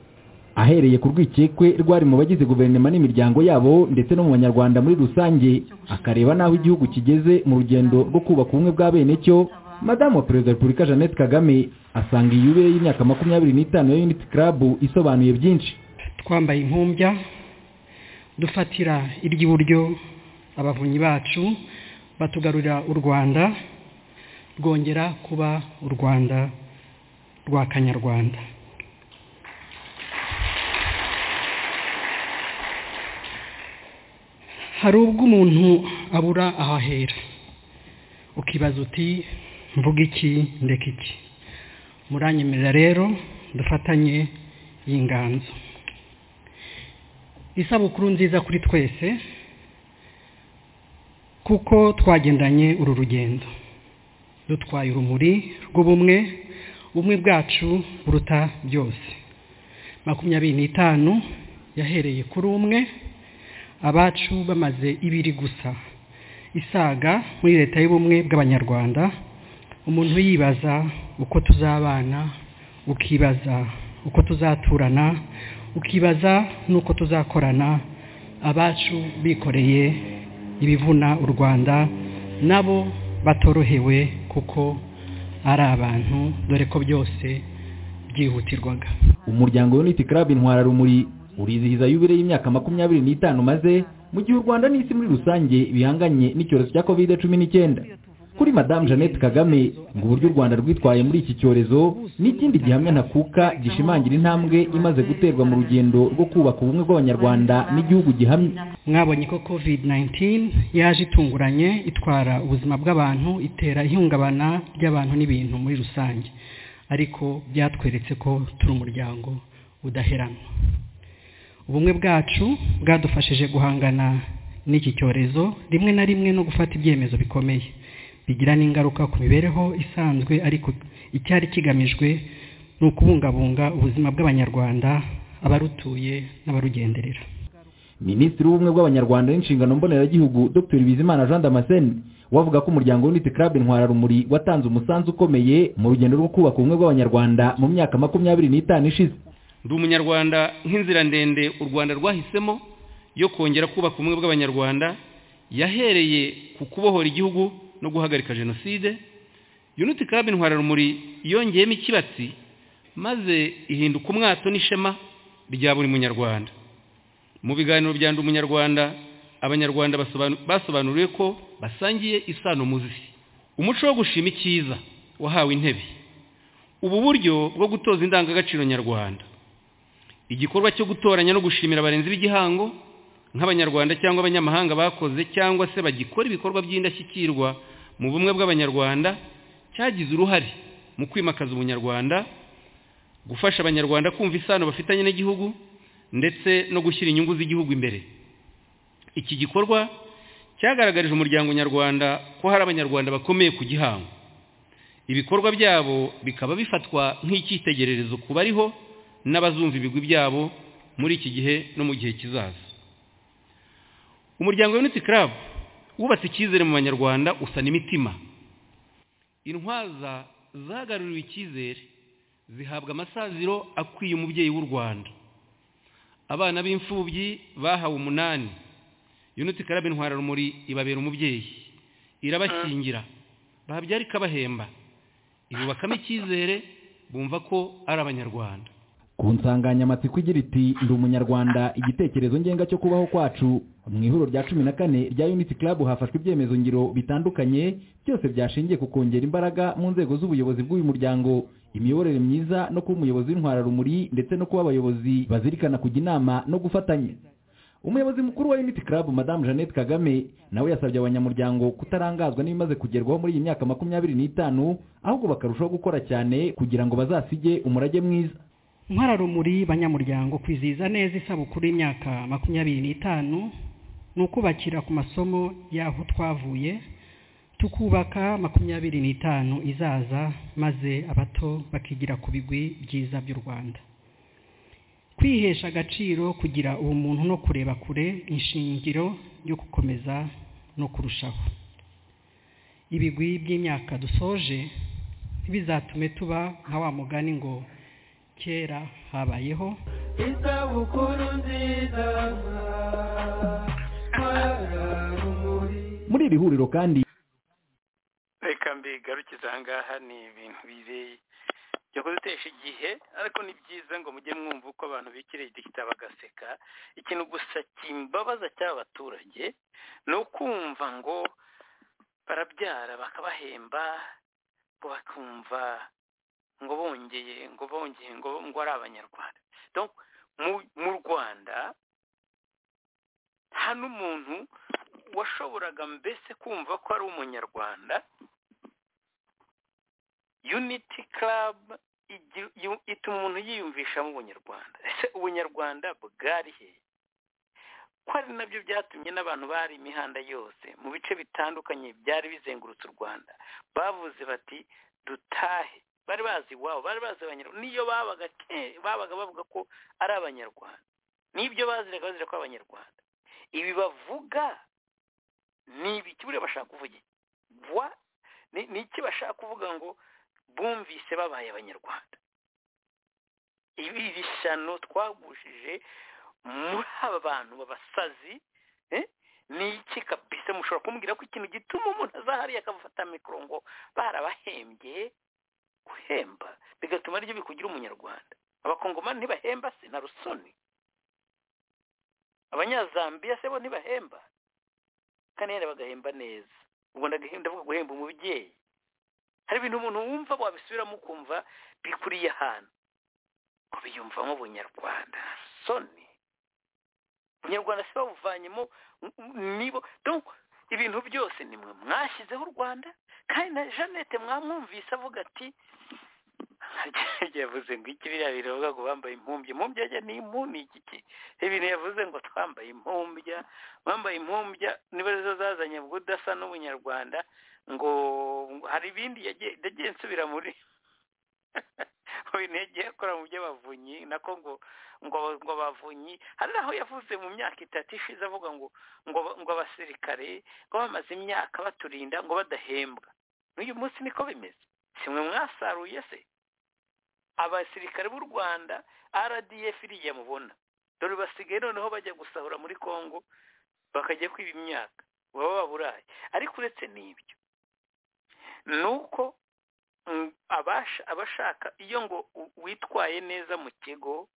ahereye ku rwikekwe rwari mu bagize guverinoma n'imiryango yabo ndetse no mu banyarwanda muri rusange akareba n'aho igihugu kigeze mu rugendo rwo kubaka ubumwe bwa bene cyo madamu wa perezida wa repubulika jeannette kagame asanga iyi yubile y'imyaka makumyabiri n'itanu ya unity club isobanuye byinshi twambaye impumbya dufatira iry'iburyo abavunyi bacu batugarurira u rwanda rwongera kuba u rwanda rwa kanyarwanda hari ubwo umuntu abura aho ahera ukibaza uti mvuga iki ndeka iki muranyemerera rero dufatanye iyi nganzo isabukuru nziza kuri twese kuko twagendanye uru rugendo dutwaye urumuri rw'ubumwe ubumwe bwacu buruta byose makumyabiri n'itanu yahereye kuri umwe abacu bamaze ibiri gusa isaga muri leta y'ubumwe bw'abanyarwanda umuntu yibaza uko tuzabana ukibaza uko tuzaturana ukibaza n'uko tuzakorana abacu bikoreye ibivuna u rwanda nabo batorohewe kuko ari abantu dore ko byose byihutirwaga umuryango wa unity club intwararumuri urizihiza yubile y'imyaka makumyabiri n'itanu maze mu gihe u rwanda n'isi muri rusange bihanganye n'icyorezo cya covid cumi n'icyenda kuri madamu jeannette kagame ngo uburyo u rwanda rwitwaye muri iki cyorezo ni ikindi gihamya ntakuka gishimangira intambwe imaze guterwa mu rugendo rwo kubaka ubumwe bw'abanyarwanda n'igihugu gihamye mwabonye ko covid 19 yaje itunguranye itwara ubuzima bw'abantu itera ihungabana ry'abantu n'ibintu muri rusange ariko byatweretse ko turi umuryango udaheranwa ubumwe bwacu bwadufashije guhangana n'iki cyorezo rimwe na rimwe no gufata ibyemezo bikomeye bigira n'ingaruka ku mibereho isanzwe ariko icyari kigamijwe ni ukubungabunga ubuzima bw'abanyarwanda abarutuye n'abarugenderera minisitiri w'ubumwe bw'abanyarwanda n'inshingano mboneragihugu dr bizimana jean damascene we avuga ko umuryango unity club intwararumuri watanze umusanzu ukomeye mu rugendo rwo kubaka ubumwe bw'abanyarwanda mu myaka makumyabiri n'itanu ishize ndi umunyarwanda nk'inzira ndende u rwanda rwahisemo yo kongera kubaka ubumwe bw'abanyarwanda yahereye ku kubohora igihugu no guhagarika jenoside unity club intwararumuri yongeyemo ikibatsi maze ihinduka umwato n'ishema rya buri munyarwanda mu biganiro bya ndi umunyarwanda abanyarwanda basobanu- basobanuriwe ko basangiye isano muzisi umuco wo gushima icyiza wahawe intebe ubu buryo bwo gutoza indangagaciro nyarwanda igikorwa cyo gutoranya no gushimira abarenzi b'igihango nk'abanyarwanda cyangwa abanyamahanga bakoze cyangwa se bagikora ibikorwa by'indashyikirwa mu bumwe bw'abanyarwanda cyagize uruhare mu kwimakaza ubunyarwanda gufasha abanyarwanda kumva isano bafitanye n'igihugu ndetse no gushyira inyungu z'igihugu imbere iki gikorwa cyagaragarije umuryango nyarwanda ko hari abanyarwanda bakomeye ku gihango ibikorwa byabo bikaba bifatwa nk'icyitegererezo ku bariho n'abazumva ibigwi byabo muri iki gihe no mu gihe kizaza umuryango wa unity club wubatse icyizere mu banyarwanda usana imitima intwaza zagaruriwe icyizere zihabwa amasaziro akwiye umubyeyi w'u rwanda abana b'imfubyi bahawe umunani yuniti karabe intwara rumuri ibabera umubyeyi irabakingira babyara ikabahemba ibubakamo icyizere bumva ko ari abanyarwanda ku nsanganyamatsiko igira iti ndi umunyarwanda igitekerezo ngenga cyo kubaho kwacu mu ihuriro rya cumi na kane rya unity club hafashwe ibyemezo ngiro bitandukanye byose byashingiye ku kongera imbaraga mu nzego z'ubuyobozi bw'uyu muryango imiyoborere myiza no kuba umuyobozi w'intwararumuri ndetse no kuba abayobozi bazirikana kujya inama no gufatanya umuyobozi mukuru wa unity club madamu jeannette kagame nawe yasabye abanyamuryango kutarangazwa n'ibimaze kugerwaho muri iyi myaka makumyabiri n'itanu ahubwo bakarushaho gukora cyane kugira ngo bazasige umurage mwiza nkararumuri banyamuryango kwizihiza neza isabukuru y'imyaka makumyabiri n'itanu ni ukubakira ku masomo y'aho twavuye tukubaka makumyabiri n'itanu izaza maze abato bakigira ku bigwi byiza by'u rwanda kwihesha agaciro kugira ubumuntu no kureba kure ishingiro ryo gukomeza no kurushaho ibigwi by'imyaka dusoje ntibizatume tuba nka wa mugani ngo kera habayeho isabukuru nziza nkararumuri muri iri huriro kandi reka mbigarukiza aha ngaha ni ibintu biri byo kudutesha igihe ariko ni byiza ngo mujye mwumva uko abantu bikiriye igihita bagaseka ikintu gusa kimbabaza cy'abaturage ni ukumva ngo barabyara bakabahemba ngo bakumva ngo bongeye ngo bongeye ngo ngo ari abanyarwanda mu rwanda nta n'umuntu washoboraga mbese kumva ko ari umunyarwanda uniti karabu ituma umuntu yiyumvishamo ubunyarwanda ese ubunyarwanda bwari he ko ari nabyo byatumye n'abantu bari imihanda yose mu bice bitandukanye byari bizengurutse u rwanda bavuze bati dutahe bari bazi iwabo bari bazi abanyarwanda niyo babaga babaga bavuga ko ari abanyarwanda n'ibyo baziraga bazira ko abanyarwanda ibi bavuga ni ibiki buriya bashaka kuvuga wa ni iki bashaka kuvuga ngo bumvise babaye abanyarwanda ibi bishyano twagushije muri aba bantu b'abasazi ni iki kabisa mushobora kumbwira ko ikintu gituma umuntu aza hariya akafata mikoro ngo barabahembye guhemba bigatuma aribyo bikugira umunyarwanda abakongomani ntibahemba se na rusoni abanyazambiya se bo ntibahemba kandi yenda bagahemba neza ubwo ndavuga guhemba umubyeyi hari ibintu umuntu wumva wabisubiramo ukumva bikuriye ahantu ngo biyumvamo ubunyarwanda rusoni ubunyarwanda se babuvanyemo nibo ibintu byose nimwe mwashyizeho u rwanda kandi na jeannette mwamwumvise avuga ati yavuze ngo iki biriya biravuga ngo bambaye impumbya impumbya ajya ni impu ni igiki ibintu yavuze ngo twambaye impumbya bambaye impumbya niba zo zazanye ubudasa n'ubunyarwanda ngo hari ibindi yagiye nsubira muri mu bintu yagiye akora mu by'abavunyi nako ngo ngo ngo abavunyi hari n'aho yavuze mu myaka itatu ishize avuga ngo ngo ngo abasirikare ngo bamaze imyaka baturinda ngo badahembwa n'uyu munsi niko bimeze si mwe mwasaruye se abasirikare b'u rwanda rdf iriya mubona dore basigaye noneho bajya gusahura muri congo bakajya kwiba imyaka baba baburaye ariko uretse n'ibyo ni uko abashaka iyo ngo witwaye neza mu kigo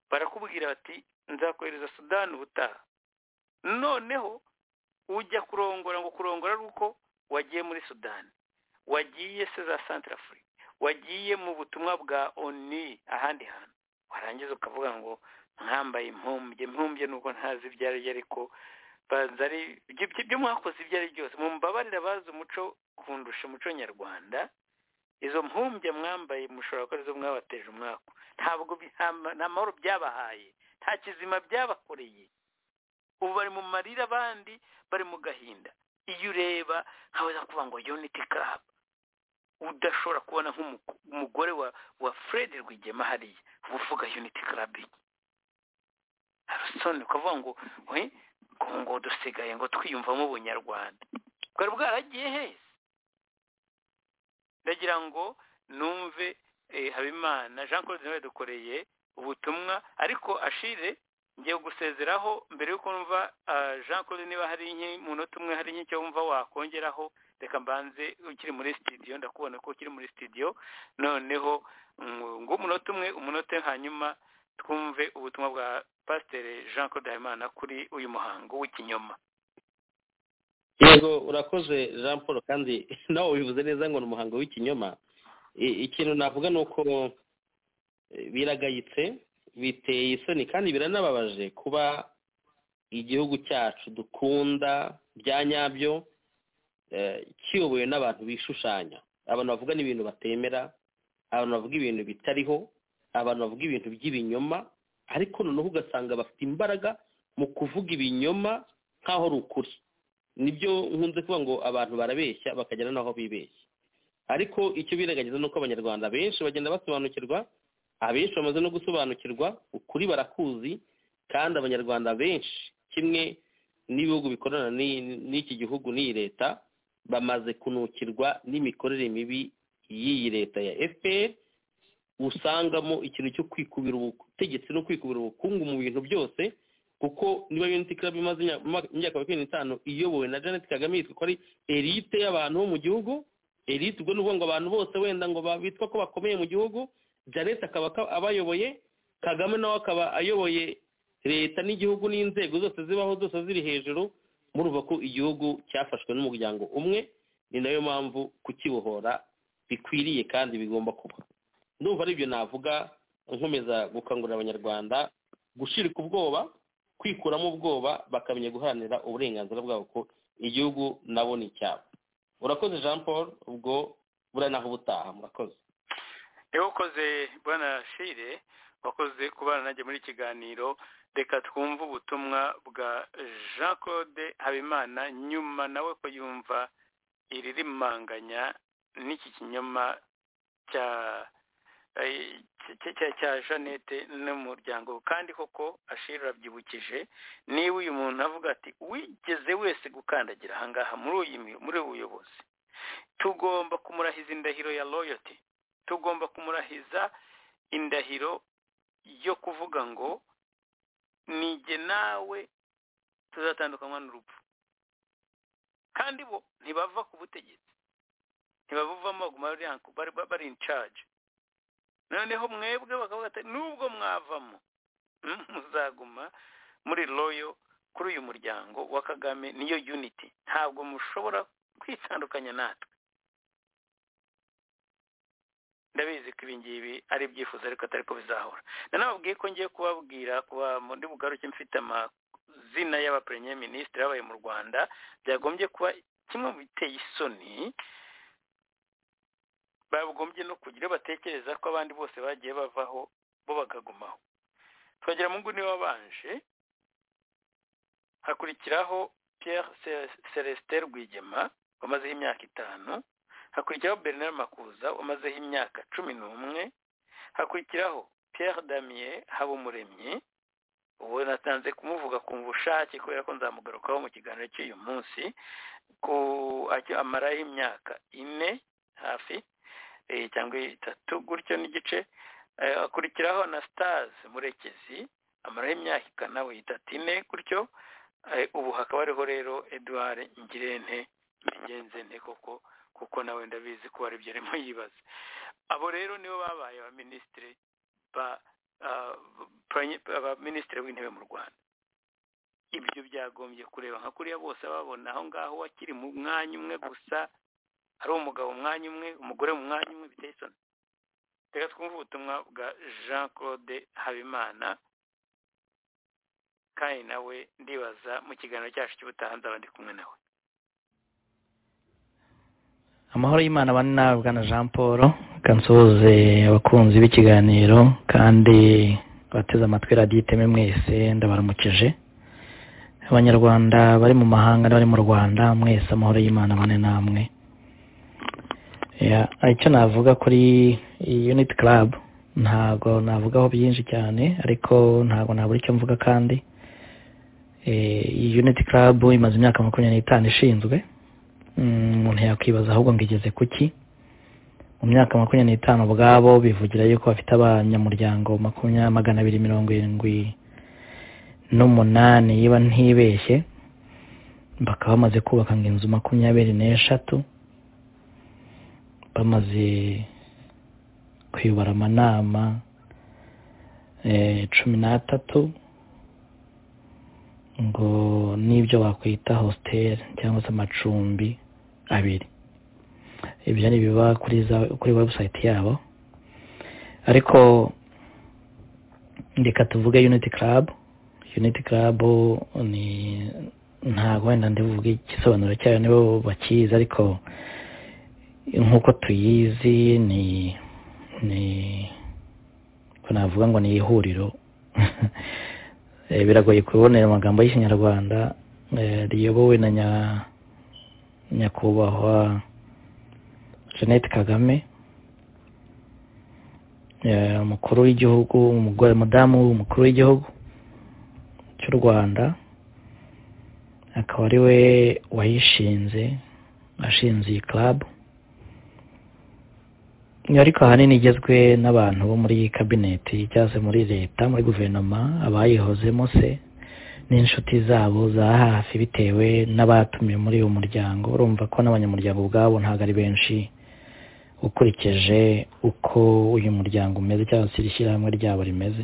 barakubwira bati nzakohereza sudani ubutaha noneho ujya kurongora ngo kurongora ari uko wagiye muri sudani wagiye se za santarafuri wagiye mu butumwa bwa oni ahandi hantu warangiza ukavuga ngo mwambaye impumbye impumbye nuko ntazi ibyo ari byo ariko banza ari ibyo mwakoze ibyo ari byose mumbabarira bazi umuco kundusha umuco nyarwanda izo mpumbya mwambaye mushobora ko arizo mwabateje umwaka ntabwo nta mahoro byabahaye nta kizima byabakoreye ubu bari mu marira abandi bari mu gahinda iyo ureba ntabwo kuvuga ngo uniti karabu udashobora kubona nk'umugore wa fred rwigema hariya uba uvuga uniti karabu harusoni ukavuga ngo we ngo dusigaye ngo twiyumvamo ubunyarwanda bwari bwaragiye heza ndagira ngo numve eh, habimana jean claude nawe yadukoreye ubutumwa ariko ashire ngiye gusezeraho mbere y'uko numva ah, jean claude niba hari nke mu munota umwe hari nke icyo wumva wakongeraho reka mbanze ukiri muri studio ndakubona ko ukiri muri studio noneho mm, ngo umunota umwe umunota hanyuma twumve ubutumwa bwa pasiteri jean claude habimana kuri uyu muhango w'ikinyoma yego urakoze jean paul kandi nawe ubivuze neza ngo ni umuhango w'ikinyoma I- ikintu navuga ni uko eh, biragayitse biteye isoni kandi biranababaje kuba igihugu cyacu dukunda bya nyabyo eh, kiyobowe n'abantu bishushanya abantu bavuga n'ibintu batemera abantu bavuga ibintu bitariho abantu bavuga ibintu by'ibinyoma ariko noneho ugasanga bafite imbaraga mu kuvuga ibinyoma nk'aho ari ukuri nibyo nkunze kuvuga ngo abantu barabeshya bakagera n'aho bibeshya ariko icyo birengagiza ni uko abanyarwanda benshi bagenda basobanukirwa abenshi bamaze no gusobanukirwa ukuri barakuzi kandi abanyarwanda benshi kimwe n'ibihugu bikorana n'i- n'iki gihugu n'iyi leta bamaze kunukirwa n'imikorere mibi y'iyi leta ya fpr usangamo ikintu cyo kwikubira ubutegetsi no kwikubira ubukungu mu bintu byose kuko niba unity club imaze imya- umwaka- imyaka makumyabiri n'itanu iyobowe na janet kagame yitwa ko ari elite y'abantu bo mu gihugu elite ubwo ni ukuvuga ngo abantu bose wenda ngo ba- bitwa ko bakomeye mu gihugu janet akaba aka- abayoboye kagame nawe akaba ayoboye leta n'igihugu n'inzego zose zibaho zose ziri hejuru murumva ko igihugu cyafashwe n'umuryango umwe ni nayo mpamvu kukibohora bikwiriye kandi bigomba kuba ndumva ari ibyo navuga nkomeza gukangurira abanyarwanda gushirika ubwoba kwikuramo ubwoba bakamenya guharanira uburenganzira bwabo ko igihugu nabo ni icyabo urakoze jean paul ubwo buriya naho ubutaha murakoze iyo ukoze bwana shire wakoze kubana nanjye muri iki kiganiro reka twumve ubutumwa bwa jean claude habimana nyuma nawe ko yumva iririmanganya n'iki kinyoma cya eh, cya- cya- cya jeannette n'umuryango we. kandi koko ashira arabyibukije niba uyu muntu avuga ati wigeze wese gukandagira ahangaha muri uyu mu- muri ubu buyobozi tugomba kumurahiza indahiro ya royalty tugomba kumurahiza indahiro yo kuvuga ngo nige nawe tuzatandukanywa n'urupfu kandi bo ntibava ku butegetsi ntibabuvamo baguma bari anko- bari- bari- bari in charge noneho mwebwe bakavuga ati nubwo mwavamo mm, muzaguma muri royo kuri uyu muryango wa kagame niyo unity ntabwo mushobora kwitandukanya natwe ndabizi ko ibi ngibi ari ibyifuzo ariko atari ko bizahora nanababwiye ko ngiye kubabwira kuba muri bugaruke mfite amazina y'abapremiye minisitiri babaye mu rwanda byagombye kuba kimwe mu biteye isoni bagombye no kugira iyo batekereza ko abandi bose bagiye bavaho bo bakagumaho twagira mu nguni wabanje hakurikiraho pierre Ce- celestin rwigema wamazeho imyaka itanu hakurikiraho bernard makuza wamazeho imyaka cumi n'umwe hakurikiraho pierre damier habumuremyi ubu natanze kumuvuga ku bushake kubera ko nzamugarukaho mu kiganiro cy'uyu munsi ku ajya- amaraho imyaka ine hafi eh, cyangwa itatu gutyo n'igice Eh, hakurikiraho na stars murekezi amaraho imyaka ikanawe itatu ine gutyo Eh, ubu hakaba hariho rero edouard ngirente ngenzente koko kuko nawe ndabizi ko aribyo arimo yibaza abo rero nibo babaye abaminisitiri ba ah, prime- abaminisitiri w'intebe mu rwanda ibyo byagombye kureba nka kuriya bose babona aho ngaho akiri mu mwanya umwe gusa ari umugabo mu mwanya umwe umugore mu mwanya umwe biteye isoni reka twumve ubutumwa bwa jean claude habimana kandi nawe ndibaza mu kiganiro cyacu cy'ubutaha nzaba ndi kumwe nawe amahoro y'imana bane nawe bwana jean paul reka nsuhuze abakunzi b'ikiganiro kandi abateze amatwi radiyo iteme mwese ndabaramukije abanyarwanda bari mu mahanga n'abari mu rwanda mwese amahoro y'imana bane namwe Ya, icyo navuga kuri iyi unit club ntago navugaho byinshi cyane ariko ntago nabura icyo mvuga kandi Eh, iyi unit club imaze imyaka makumyabiri n'itanu ishinzwe Mm, umuntu yakwibaza ahubwo ngo igeze ku ki mu myaka makumyabiri n'itanu ubwabo bivugira yuko bafite abanyamuryango makumyabiri magana abiri mirongo irindwi n'umunani niba ntibeshye bakaba bamaze kubaka ngo inzu makumyabiri n'eshatu bamaze kuyobora amanama eh, cumi n'atatu ngo n'ibyo wakwita hositeli cyangwa se amacumbi abiri ibyo ni ibiba kuri za kuri webusayiti yabo ariko reka tuvuge yuniti karabu yuniti karabu ni ntabwo wenda ndivuge igisobanuro cyayo nibo bakizi ariko nk'uko tuyizi ni ni ko navuga ngo ni ihuriro biragoye kubonera amagambo y'ikinyarwanda riyobowe na nyakubahwa jeannette kagame umukuru w'igihugu umugore mudamu umukuru w'igihugu cy'u rwanda akaba ari we wayishinze ashinze iyi club ariko ahanini igezwe n'abantu bo muri kabineti cyangwa se muri leta muri guverinoma abayihozemo se n'inshuti zabo za hafi bitewe n'abatumiwe muri uwo muryango urumva ko n'abanyamuryango ubwabo ntabwo ari benshi ukurikije uko uyu muryango umeze cyangwa se iri shyirahamwe ryabo rimeze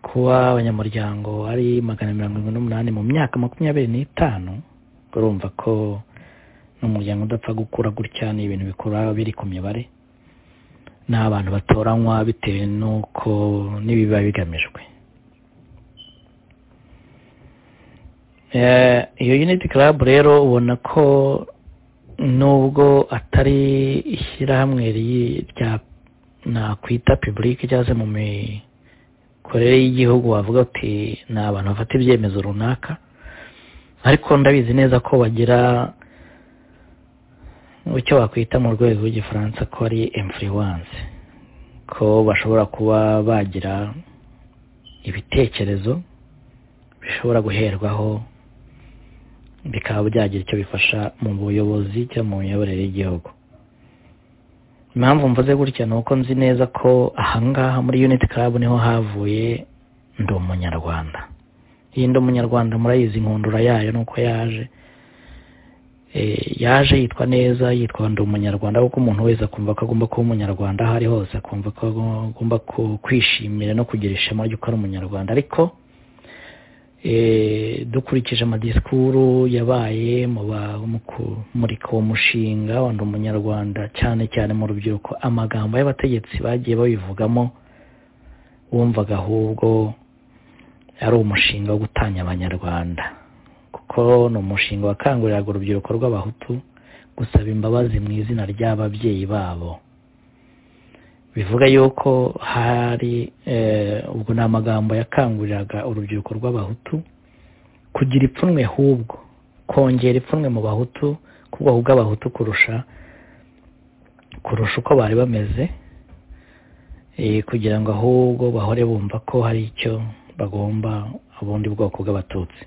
kuba abanyamuryango ari magana mirongo irindwi n'umunani mu myaka makumyabiri n'itanu urumva ko n'umuryango udapfa gukura gutya ni ibintu bikura biri ku mibare ni abantu batoranywa bitewe n'uko n'ibiba bigamijwe iyo uniti karabu rero ubona ko nubwo atari ishyirahamwe rya nakwita pibulike cyangwa se mu mikorere y'igihugu wavuga uti ni abantu bafata ibyemezo runaka ariko ndabizi neza ko bagira icyo wakwita mu rwego rw'igifaransa ko ari influence ko bashobora kuba bagira ibitekerezo bishobora guherwaho bikaba byagira icyo bifasha mu buyobozi cyangwa mu miyoborere y'igihugu impamvu mvuze gutya ni uko nzi neza ko ahangaha muri uniti karabu niho havuye ndi umunyarwanda iyi ndi umunyarwanda murayizi inkundura yayo nuko yaje yaje yitwa neza yitwa ndi umunyarwanda kuko umuntu wese akumva ko agomba kuba umunyarwanda aho ari hose akumva ko agomba kwishimira no kugira ishema ry'uko ari umunyarwanda ariko dukurikije amadisikuru yabaye kumurika uwo mushinga wa ndi umunyarwanda cyane cyane mu rubyiruko amagambo y'abategetsi bagiye babivugamo wumvaga ahubwo ari umushinga wo gutanya abanyarwanda kuko ni umushinga wakanguriraga urubyiruko rw'abahutu gusaba imbabazi mu izina ry'ababyeyi babo bivuga yuko hari ubwo ni amagambo yakanguriraga urubyiruko rw'abahutu kugira ipfunwe hubwo kongera ipfunwe mu bahutu kuko ahubwo abahutu kurusha kurusha uko bari bameze kugira ngo ahubwo bahore bumva ko hari icyo bagomba ubundi bwoko bw'abatutsi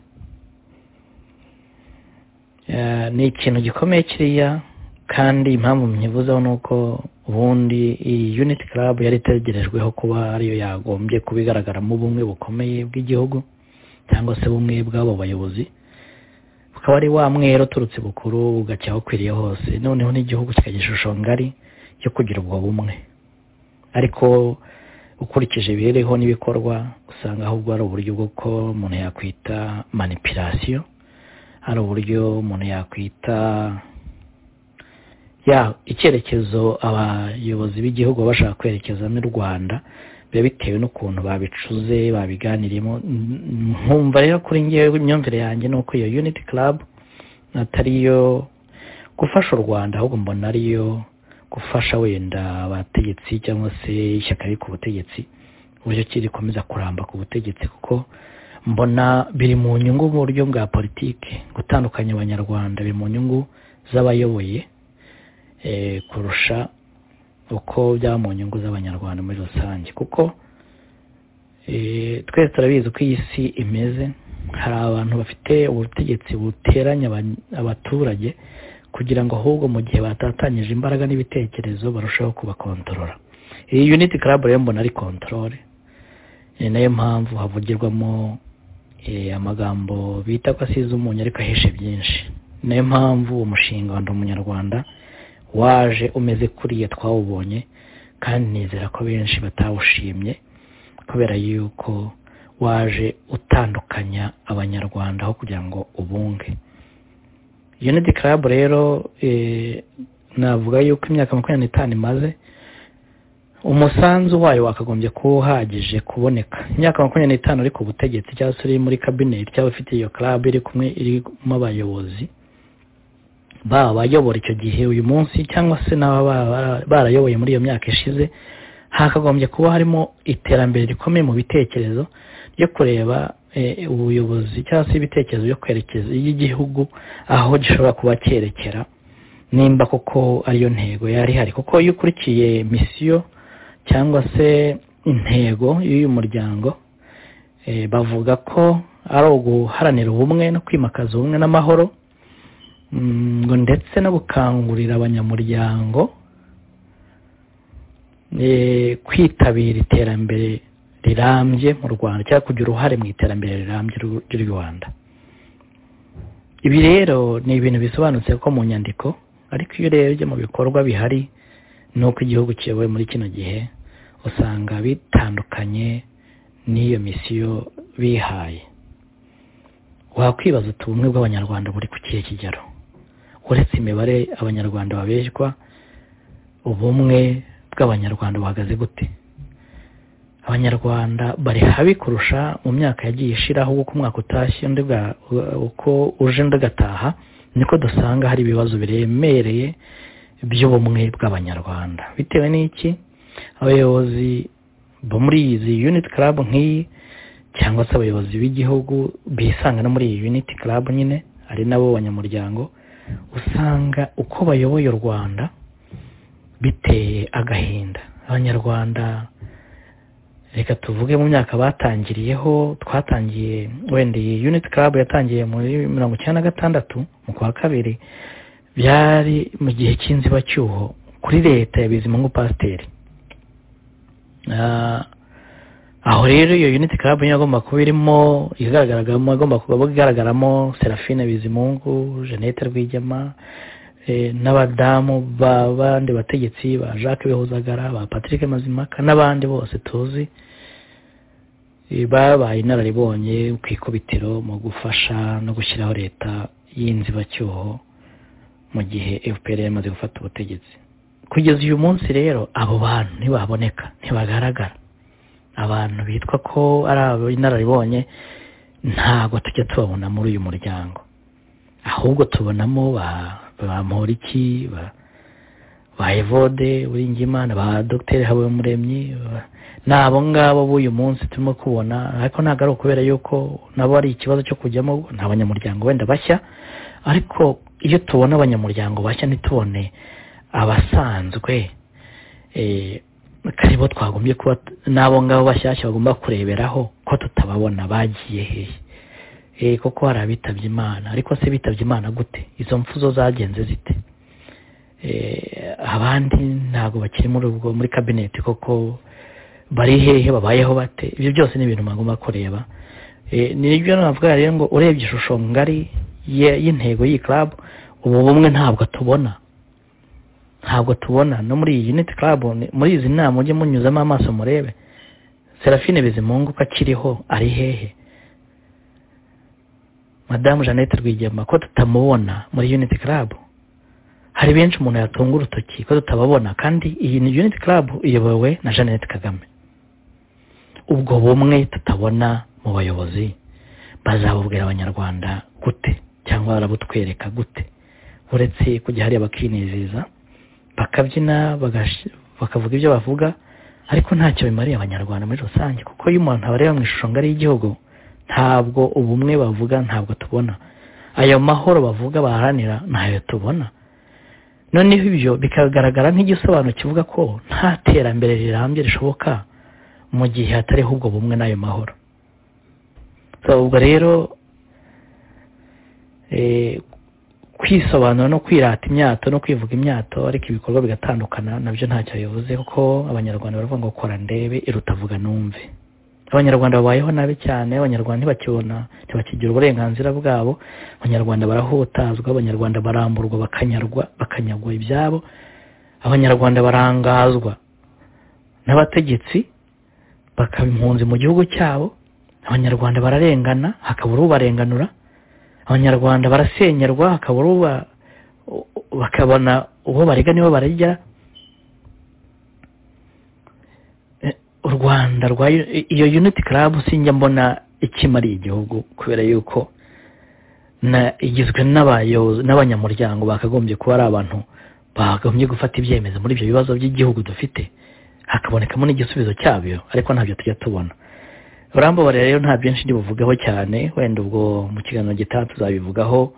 ni ikintu gikomeye kiriya kandi impamvu myivuzeho ni uko ubundi iyi uniti karabu yari itegerejweho kuba ariyo yagombye kuba igaragaramo ubumwe bukomeye bw'igihugu cyangwa se bumwe bw'abo bayobozi bukaba ari wa mwero uturutse bukuru ugacya aho ukwiriye hose noneho n'igihugu kikagira ishusho ngari yo kugira ubwo bumwe ariko ukurikije ibiriho n'ibikorwa usanga ahubwo ari uburyo bw'uko umuntu yakwita manipirasiyo hari uburyo umuntu yakwita ya icyerekezo abayobozi b'igihugu bashaka kwerekezamo i rwanda biba bitewe n'ukuntu babicuze babiganirimo nkumva rero kuri ngewe imyumvire yanjye ni uko iyo uniti karabu atariyo gufasha u rwanda ahubwo mbona ariyo gufasha wenda abategetsi cyangwa se ishyaka riri ku butegetsi uburyo ki rikomeza kuramba ku butegetsi kuko mbona biri mu nyungu mu buryo bwa politiki gutandukanya abanyarwanda biri mu nyungu z'abayoboye kurusha uko byaba mu nyungu z'abanyarwanda muri rusange kuko twese turabizi uko iyi si imeze hari abantu bafite ubutegetsi buteranya abaturage kugira ngo ahubwo mu gihe batatanyije imbaraga n'ibitekerezo barusheho kubakontorora iyi uniti club rero mbona ari kontorore ni nayo mpamvu havugirwamo eh, amagambo bita ko asize umunyu ariko ahishe byinshi ni nayo mpamvu umushinga wa ndi umunyarwanda waje umeze kuriya twawubonye kandi nizera ko benshi batawushimye kubera yuko waje utandukanya abanyarwanda aho kugira ngo ubunge unity club rero eh, navuga yuko imyaka makumyabiri n'itanu imaze umusanzu wayo wakagombye kuba uhagije kuboneka imyaka makumyabiri n'itanu uri ku butegetsi cyangwa se uri muri kabineti cyangwa ufite iyo club iri kumwe irimo abayobozi baba bayobora icyo gihe uyu munsi cyangwa se n'ababa barayoboye muri iyo myaka ishize hakagombye kuba harimo iterambere rikomeye mu bitekerezo ryo kureba ubuyobozi cyangwa se ibitekerezo byo kwerekeza y'igihugu aho gishobora kuba cyerekera nimba koko ariyo ntego yari ihari kuko iyo ukurikiye misiyo cyangwa se intego y'uyu muryango bavuga ko ari uguharanira ubumwe no kwimakaza ubumwe n'amahoro ngo ndetse no gukangurira abanyamuryango kwitabira iterambere rirambye mu rwanda cyangwa kugira uruhare mu iterambere rirambye ry'u rwanda ibi rero ni ibintu bisobanutse ko mu nyandiko ariko iyo urebye mu bikorwa bihari ni uko igihugu kiyobowe muri kino gihe usanga bitandukanye n'iyo misiyo bihaye wakwibaza uti ubumwe bw'abanyarwanda buri ku kihe kigero uretse imibare abanyarwanda babeshywa ubumwe bw'abanyarwanda buhagaze gute abanyarwanda bari habi kurusha mu myaka yagiye ishiraho uko umwaka utashye uko uje undi ugataha niko dusanga hari ibibazo biremereye by'ubumwe bw'abanyarwanda bitewe n'iki abayobozi bo muri izi yuniti club nk'iyi cyangwa se abayobozi b'igihugu bisanga no muri iyi yuniti club nyine ari nabo banyamuryango usanga uko bayoboye u rwanda biteye agahinda abanyarwanda reka tuvuge mu myaka batangiriyeho twatangiye wenda iyi yuniti club yatangiye muri mirongo icyenda na gatandatu mu kwa kabiri byari mu gihe cy'inzibacyuho kuri leta ya bizimungu pasiteri aho rero iyo uniti club niyo agomba kuba irimo igaragaramo agomba kuba igaragaramo serafine bizimungu jeannette rwigema n'abadamu b'abandi bategetsi ba jacques bihuzagara ba patrick mazimaka n'abandi bose tuzi babaye inararibonye ku ikubitiro mu gufasha no gushyiraho leta y'inzibacyuho mu gihe fpr yamaze gufata ubutegetsi kugeza uyu munsi rero abo bantu ntibaboneka ntibagaragara abantu bitwa ko ari inararibonye ntabwo tujya tubabona muri uyu muryango ahubwo tubonamo ba ba Mporiki ba evode Uringimana ba dogiteri habumuremyi ni abo ngabo b'uyu munsi turimo kubona ariko ntabwo ari ukubera yuko nabo ari ikibazo cyo kujyamo ni abanyamuryango wenda bashya ariko iyo tubona abanyamuryango bashya ntitubone abasanzwe karibo twagombye kuba n'abo ngabo bashyashya bagomba kureberaho ko tutababona bagiye hehe kuko hari abitabye imana ariko se bitabye imana gute izo mfu zo zagenze zite abandi ntabwo bakiri muri ubwo muri kabineti koko bari hehe babayeho bate ibyo byose ni ibintu bagomba kureba nibyo navuga rero ngo urebye ishusho ngari y'intego y'iyi club ubu bumwe ntabwo tubona ntabwo tubona no muri iyi unit club muri izi nama mujye munyuzamo amaso murebe serafine bizimungu ko akiriho ari hehe madamu jeannette rwigema ko tutamubona muri unity club hari benshi umuntu yatunga urutoki ko tutababona kandi iyi ni unity club iyobowe na jeannette kagame ubwo bumwe tutabona mu bayobozi bazabubwira abanyarwanda gute cyangwa barabutwereka gute uretse kujya hariya bakinezeza bakabyina bakavuga ibyo bavuga ariko ntacyo bimariye abanyarwanda muri rusange kuko iyo umuntu abareba mu ishusho ngari y'igihugu ntabwo ubumwe bavuga ntabwo tubona ayo mahoro bavuga baharanira ntayo tubona noneho ibyo bikagaragara nk'igisobanuro kivuga ko nta terambere rirambye rishoboka mu gihe hatariho ubwo bumwe n'ayo mahoro ubwo rero kwisobanura no kwirata imyato no kwivuga imyato ariko ibikorwa bigatandukana nabyo ntacyo bivuze kuko abanyarwanda baravuga ngo kora ndebe iruta vuga numve abanyarwanda babayeho nabi cyane abanyarwanda ntibakibona ntibakigira uburenganzira bwabo abanyarwanda barahutazwa abanyarwanda baramburwa bakanyarwa bakanyagwa ibyabo abanyarwanda barangazwa n'abategetsi bakaba impunzi mu gihugu cyabo abanyarwanda bararengana hakabura ubarenganura abanyarwanda barasenyerwa hakabura uba bakabona uwo barega nibo baragera u rwanda rwa iyo uniti club sinjya mbona ikimariye igihugu kubera yuko igizwe n'abanyamuryango bakagombye kuba ari abantu bakagombye gufata ibyemezo muri ibyo bibazo by'igihugu dufite hakabonekamo n'igisubizo cyabyo ariko ntabyo tujya tubona urambabarira rero nta byinshi ndi buvugaho cyane wenda ubwo mu kiganiro gitaha tuzabivugaho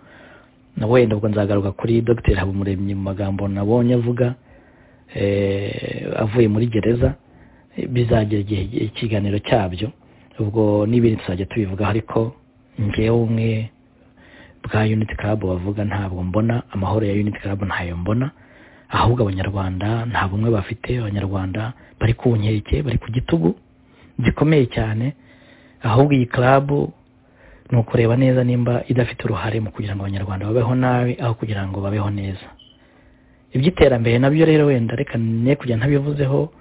na wenda ubwo nzagaruka kuri dr habumuremyi mu magambo nabonye avuga avuye muri gereza bizagera igihe ikiganiro cyabyo ubwo n'ibindi tuzajya tubivugaho ariko ngewe umwe bwa unit club bavuga ntabwo mbona amahoro ya unit club ntayo mbona ahubwo abanyarwanda nta bumwe bafite abanyarwanda bari ku nkeke bari ku gitugu gikomeye cyane ahubwo iyi karabu ni ukureba neza nimba idafite uruhare mu kugira ngo abanyarwanda babeho nabi aho kugira ngo babeho neza iby'iterambere nabyo rero wenda reka ne kujya ntabivuzeho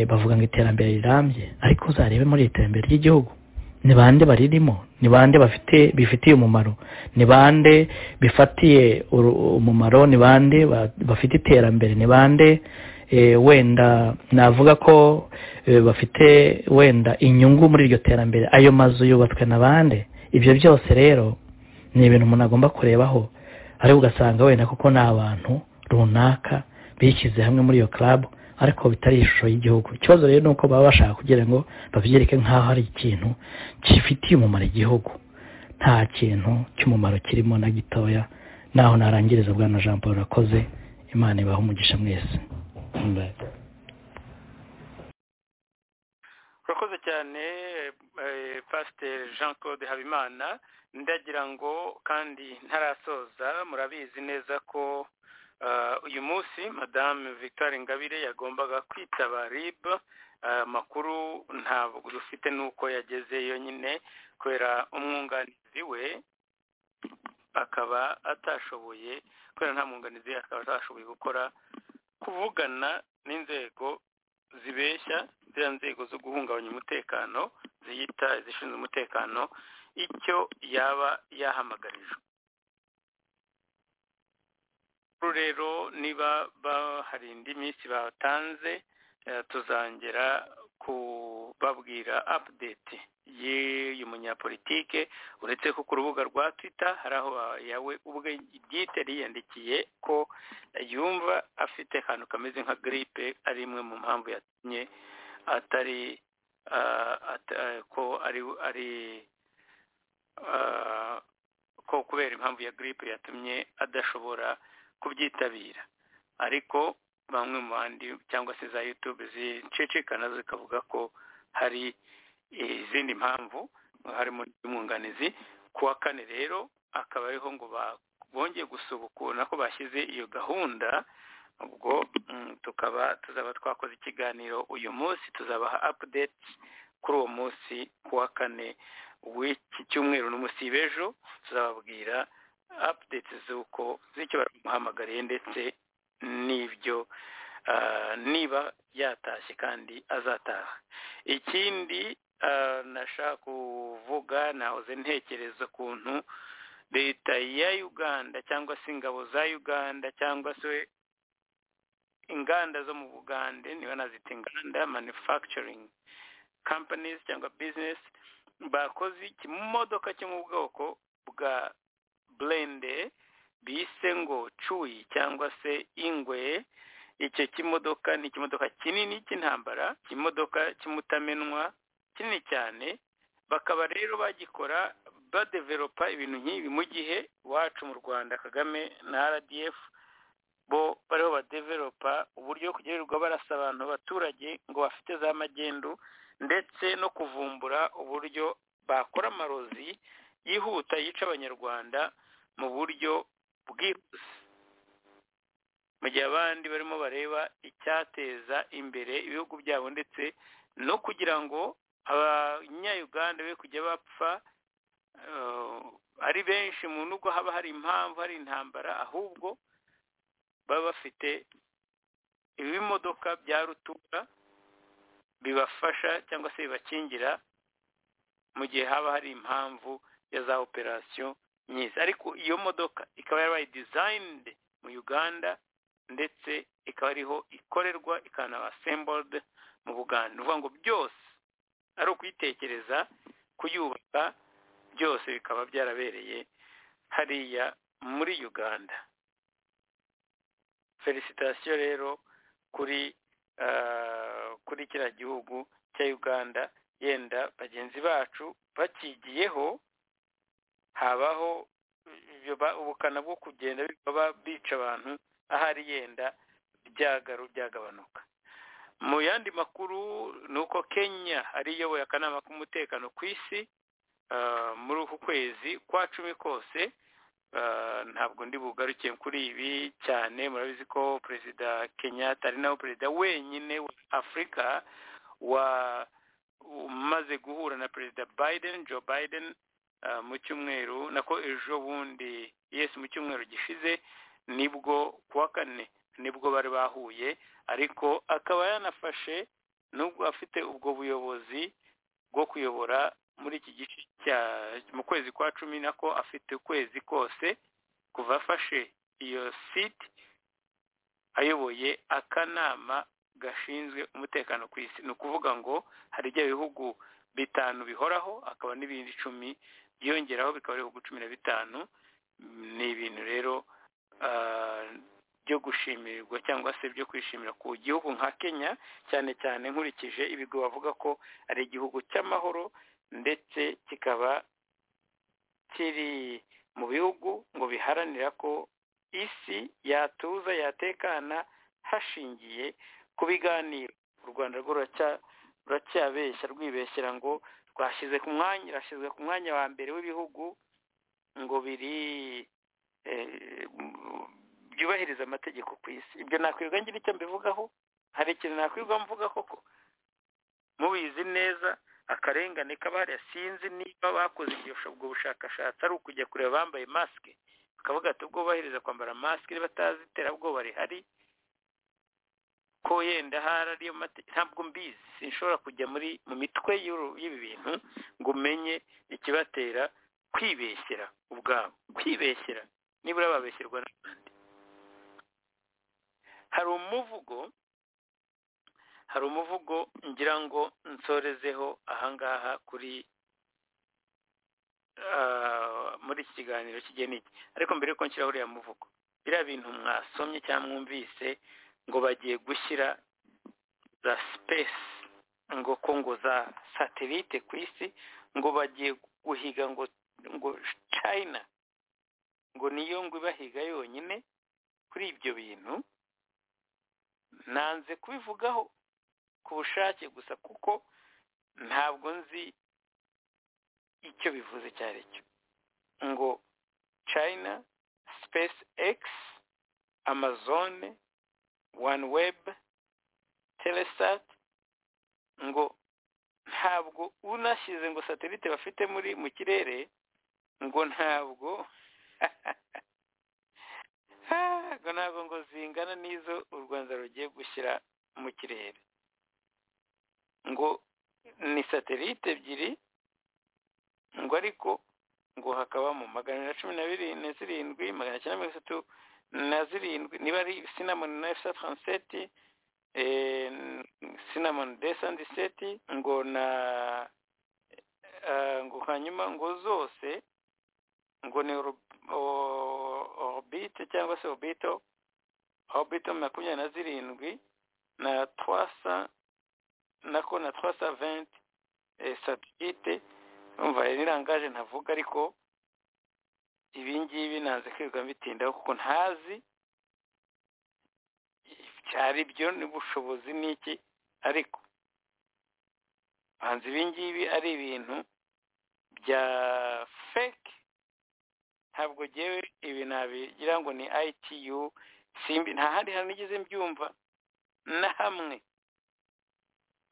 bavuga ngo iterambere rirambye ariko uzarebe muri iterambere ry'igihugu ni bande baririmo ni bande bafite bifitiye umumaro ni bande bifatiye umumaro ni bande bafite iterambere ni bande wenda navuga ko bafite wenda inyungu muri iryo terambere ayo mazu yubatswe na bande ibyo byose rero ni ibintu umuntu agomba kurebaho ariko ugasanga wenda kuko ni abantu runaka bishyize hamwe muri iyo club ariko bitari ishusho y'igihugu ikibazo rero ni uko baba bashaka kugira ngo babyereke nk'aho hari ikintu gifitiye umumaro igihugu nta kintu cy'umumaro kirimo na gitoya naho narangiriza bwana jean paul rakoze imana ibaha umugisha mwese urakoze cyane pasiteri jean claude habimana ndagira ngo kandi ntarasoza murabizi neza ko uyu munsi madamu victoire ingabire yagombaga kwitaba rib amakuru ntabwo dufite n'uko yageze yonyine kubera umwunganizi we akaba atashoboye kubera nta mwunganizi akaba atashoboye gukora kuvugana n'inzego zibeshya ziriya nzego zo guhungabanya umutekano ziyita izishinzwe umutekano icyo yaba yahamagarijwe rero niba hari indi minsi batanze tuzongera kubabwira apudeti y'uyu munyapolitike uretse ko ku rubuga rwa twita hari aho yawe ubwe bwite yiyandikiye ko yumva afite akantu kameze nka giripe ari imwe mu mpamvu yatumye atari ko ari ari ko kubera impamvu ya giripe yatumye adashobora kubyitabira ariko bamwe mu bandi cyangwa se za yutube zicicikana zikavuga ko hari izindi mpamvu harimo n'umwunganizi ku wa kane rero akaba ariho ngo bongeye gusubukura ko bashyize iyo gahunda ubwo tukaba tuzaba twakoze ikiganiro uyu munsi tuzabaha apudeti kuri uwo munsi ku wa kane w'iki cyumweru n'umunsi w'ejo tuzababwira apudeti z'uko z'icyo baramuhamagariye ndetse n'ibyo niba yatashye kandi azataha ikindi nashaka kuvuga nahoze ntekereza ukuntu leta ya uganda cyangwa se ingabo za uganda cyangwa se inganda zo mu bugande niba nazita inganda manufacturing companies cyangwa business bakoze ikimodoka cyo mu bwoko bwa blende bise ngo cuyi cyangwa se ingwe icyo kimodoka ni ikimodoka kinini cy'intambara ikimodoka cy'umutamenwa kinini cyane bakaba rero bagikora badeveropa ibintu nk'ibi mu gihe wacu mu rwanda kagame na rdf bo bariho badeveropa uburyo kugirirwa barasa abantu abaturage ngo bafite za magendu ndetse no kuvumbura uburyo bakora amarozi yihuta yica abanyarwanda mu buryo bwihuse mu gihe abandi barimo bareba icyateza imbere ibihugu byabo ndetse no kugira ngo abanyayuganda be kujya bapfa eh, ari benshi mu nubwo haba hari impamvu hari intambara ahubwo baba bafite ibimodoka bya rutura bibafasha cyangwa se bibakingira mu gihe haba hari impamvu ya za operasiyo nyinshi ariko iyo modoka ikaba yarabaye dizayinide mu uganda ndetse ikaba ariho ikorerwa ikanaba sembolde mu buganda ni ukuvuga ngo byose ari ukuyitekereza kuyubaka byose bikaba byarabereye hariya muri uganda felicitasiyo rero kuri kuri kiriya gihugu cya uganda yenda bagenzi bacu bakigiyeho habaho ubukana bwo kugenda bica abantu ahari yenda byagaru byagabanuka mu yandi makuru ni uko kenya ariyoboye akanama k'umutekano ku isi muri uku kwezi kwa cumi kose ntabwo ndi bugaruke kuri ibi cyane murabizi ko perezida kenyatta ari nawe perezida wenyine wa afurika umaze guhura na perezida biden joe biden mu cyumweru nako ejo bundi yesi mu cyumweru gishize nibwo kuwa kane nibwo bari bahuye ariko akaba yanafashe nubwo afite ubwo buyobozi bwo kuyobora muri iki gice cya mu kwezi kwa cumi nako afite ukwezi kose kuva afashe iyo site ayoboye akanama gashinzwe umutekano ku isi ni ukuvuga ngo hari ibyo bihugu bitanu bihoraho akaba n'ibindi icumi byiyongeraho bikaba ari ibihugu cumi na bitanu ni ibintu rero byo gushimirwa cyangwa se byo kwishimira ku gihugu nka kenya cyane cyane nkurikije ibigo bavuga ko ari igihugu cy'amahoro ndetse kikaba kiri mu bihugu ngo biharanira ko isi yatuza yatekana hashingiye ku biganiro u rwanda rwo ruracyabeshya rwibeshyira ngo rwashyize ku mwanya rurashyizwe ku mwanya wa mbere w'ibihugu ngo biri byubahiriza amategeko ku isi ibyo nakwirwa ngira icyo mbivugaho hari ikintu nakwirwa mvuga koko mubizi neza akarengane k'abari sinzi niba bakoze ubwo bushakashatsi ari ukujya kureba bambaye masike bakavuga ati ubwo bubahiriza kwambara masike batazi iterabwoba rihari ko yenda hari ariyo ntabwo mbizi sinshobora kujya muri mu mitwe y'ibi bintu ngo umenye ikibatera kwibeshyera ubwabo kwibeshyera nibura babeshyirwa n'abandi hari umuvugo hari umuvugo ngira ngo nsorezeho ahangaha kuri muri iki kiganiro kigena iki ariko mbere yuko nshyiraho uriya muvugo biriya bintu mwasomye cyangwa mwumvise ngo bagiye gushyira za sipesi ngo ko ngo za satelite ku isi ngo bagiye guhiga ngo ngo china ngo niyo ngo ibahiga yonyine kuri ibyo bintu nanze kubivugaho ku bushake gusa kuko ntabwo nzi icyo bivuze icyo ari cyo ngo china space x amazon one web telesat ngo ntabwo unashyize ngo satelite bafite muri mu kirere ngo ntabwo ngo ntabwo ngo zingana n'izo u rwanda rugiye gushyira mu kirere ngo ni satelite ebyiri ngo ariko ngo hakaba mu magana na cumi na na zirindwi magana cyenda mirongo itatu na zirindwi niba ari sinamoni na efuse taranseti sinamoni desandiseti ngo na ngo hanyuma ngo zose ngo ni orbite cyangwa se orbito orbito makumyabiri na zirindwi na twasa nako na twasa venti satellite umva nirangaje ntavuga ariko ibi ngibi nanze kwirirwa mbitindaho kuko ntazi cyari byo n'ubushobozi n'iki ariko banza ibi ngibi ari ibintu bya feki ntabwo ngewe ibi nabigira ngo ni ITU simbi nta handi hantu nigeze mbyumva na hamwe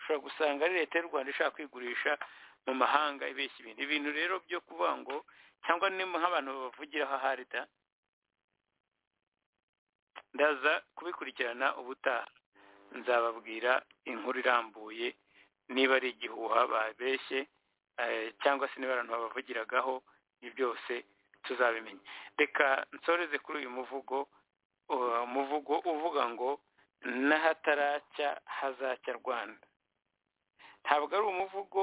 ushobora gusanga ari leta y'u Rwanda ishaka kwigurisha mu mahanga ibeshya ibintu ibintu rero byo kuvuga ngo cyangwa ni nk'abantu babavugiraho ahari da ndaza kubikurikirana ubutaha nzababwira inkuru irambuye niba ari igihuha babeshye cyangwa se niba abantu babavugiragaho ni byose tuzabimenya reka nsoreze kuri uyu muvugo umuvugo uvuga ngo n'ahataracya hazacya rwanda ntabwo ari umuvugo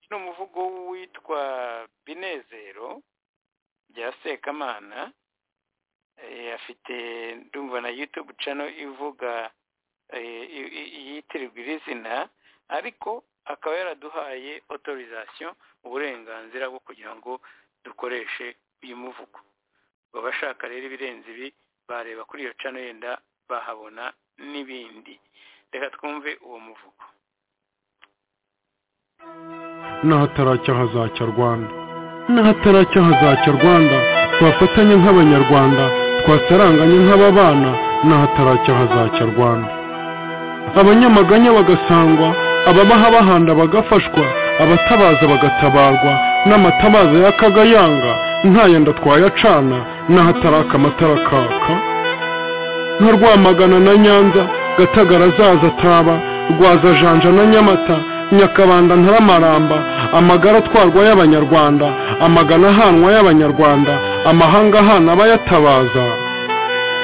ni umuvugo witwa binezero bya sekamana afite ndumva na yutube cano ivuga yitirirwa iri zina ariko akaba yaraduhaye otorizasiyo uburenganzira bwo kugira ngo dukoreshe uyu muvugo abashaka rero ibirenze ibi bareba kuri iyo cano yenda bahabona n'ibindi reka twumve uwo muvugo n'ahataracya hazacya rwanda n'ahataracya hazacya rwanda twafatanye nk'abanyarwanda twasaranganye nk'ababana n'ahataracya hazacya rwanda abanyamaganya bagasangwa ababaha bahanda bagafashwa abatabaza bagatabarwa n'amatabaza y'akagayanga ntayenda twayacana n'ahataraka amatara kaka nka rwamagana na nyanza gatagara zaza ataba rwaza janja na nyamata nyakabanda ntaramaramba amagara atwarwa y'abanyarwanda amagana ahanwa y'abanyarwanda amahanga ahana abayatabaza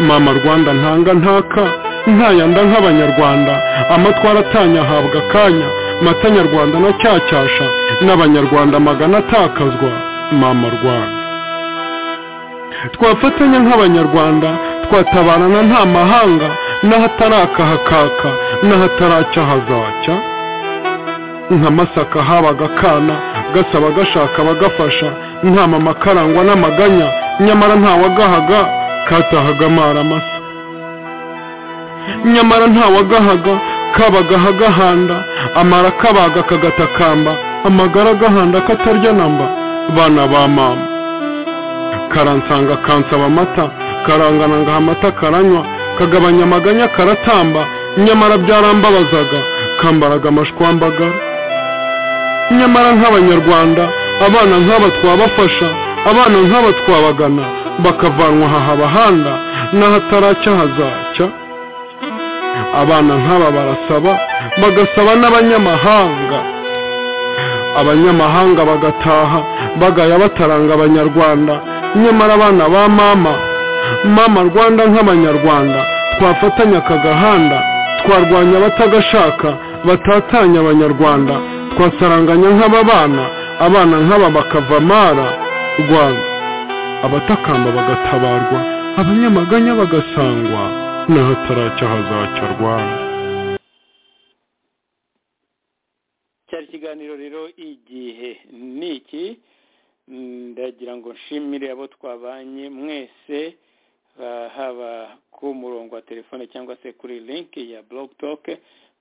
mama rwanda ntanga ntaka ntayanda nk'abanyarwanda amatwara atanya ahabwa akanya mata nyarwanda na cyacyasha n'abanyarwanda amagana atakazwa mama rwanda twafatanya nk'abanyarwanda twatabarana nta mahanga n'ahataraka hakaka n'ahataracya hazacya nka masaka habaga akana gasaba gashaka bagafasha nta mama karangwa n'amaganya nyamara ntawagahaga katahaga amaramasa nyamara ntawagahaga kabaga hagahanda amara kabaga kagatakamba amagara agahanda katarya namba bana ba mama karansanga kansaba amata karangananga amata karanywa kagabanya amaganya karatamba nyamara byarambabazaga kambaraga amashwambagara nyamara nk'abanyarwanda abana nk'aba twabafasha abana nk'aba twabagana bakavanwa aha bahanda n'ahataracya hazacya abana nk'aba barasaba bagasaba n'abanyamahanga abanyamahanga bagataha bagaya bataranga abanyarwanda nyamara abana ba mama mama rwanda nk'abanyarwanda twafatanya aka gahanda twarwanya abatagashaka batatanya abanyarwanda twasaranganya nk'aba bana abana nk'aba bakava amara rwanda abatakamba bagatabarwa abanyamaganya bagasangwa n'ahataracya hazacya rwanda cyari ikiganiro rero igihe ni iki ndagira ngo nshimire abo twabanye mwese haba ku murongo wa telefone cyangwa se kuri linki ya blog talk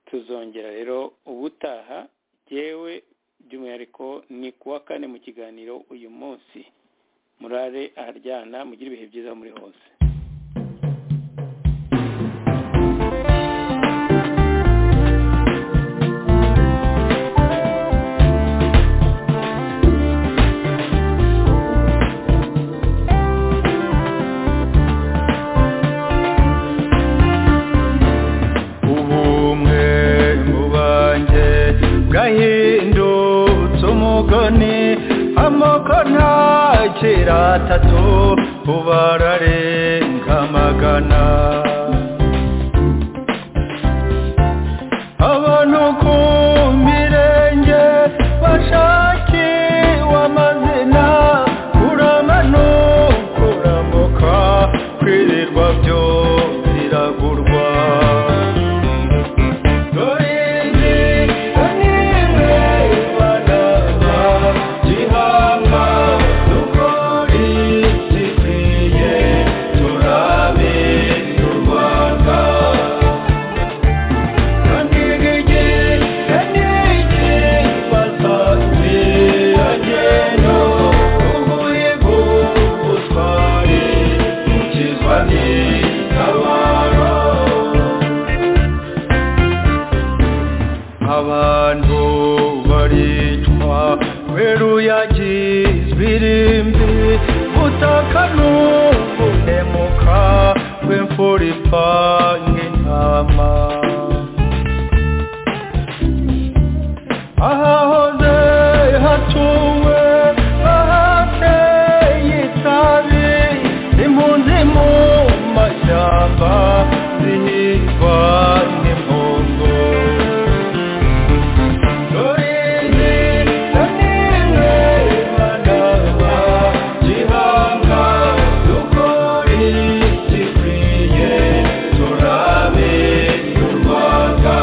tuzongera rero ubutaha yewe by'umwihariko ni kuwa kane mu kiganiro uyu munsi murare aharyana mugire ibihe byiza muri hose gahindutse umugoni amoko ntakira atatu ubararenga amagana abantu ku mirenge bashakiwe amazina uramanuka urambuka kwirirwa byo biragurwa Thank you. ngo baricwa weru yagizwe irimbi butaka n'ubunemuka w'imfura ipanga intama ahahoze hatuwe ahateye itabi impunzi mu mashyamba zihigwa n'impongo Rurinzi na nimwe bandaba gihanga dukore gikwiye turabe y'u Rwanda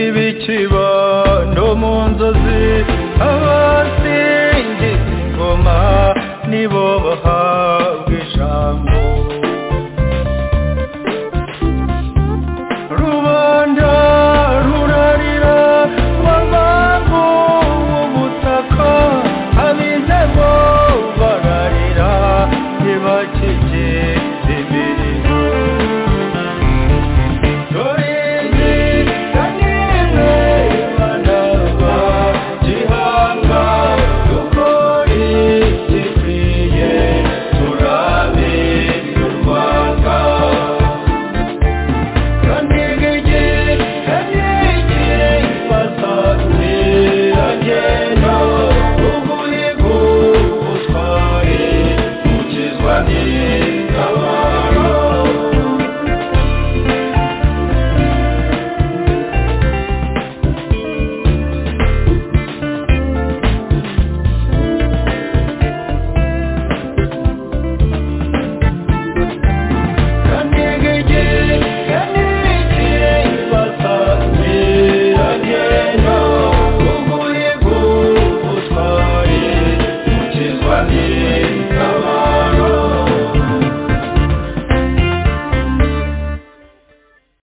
Ibikibano mu nzozi abasingiza ingoma nibo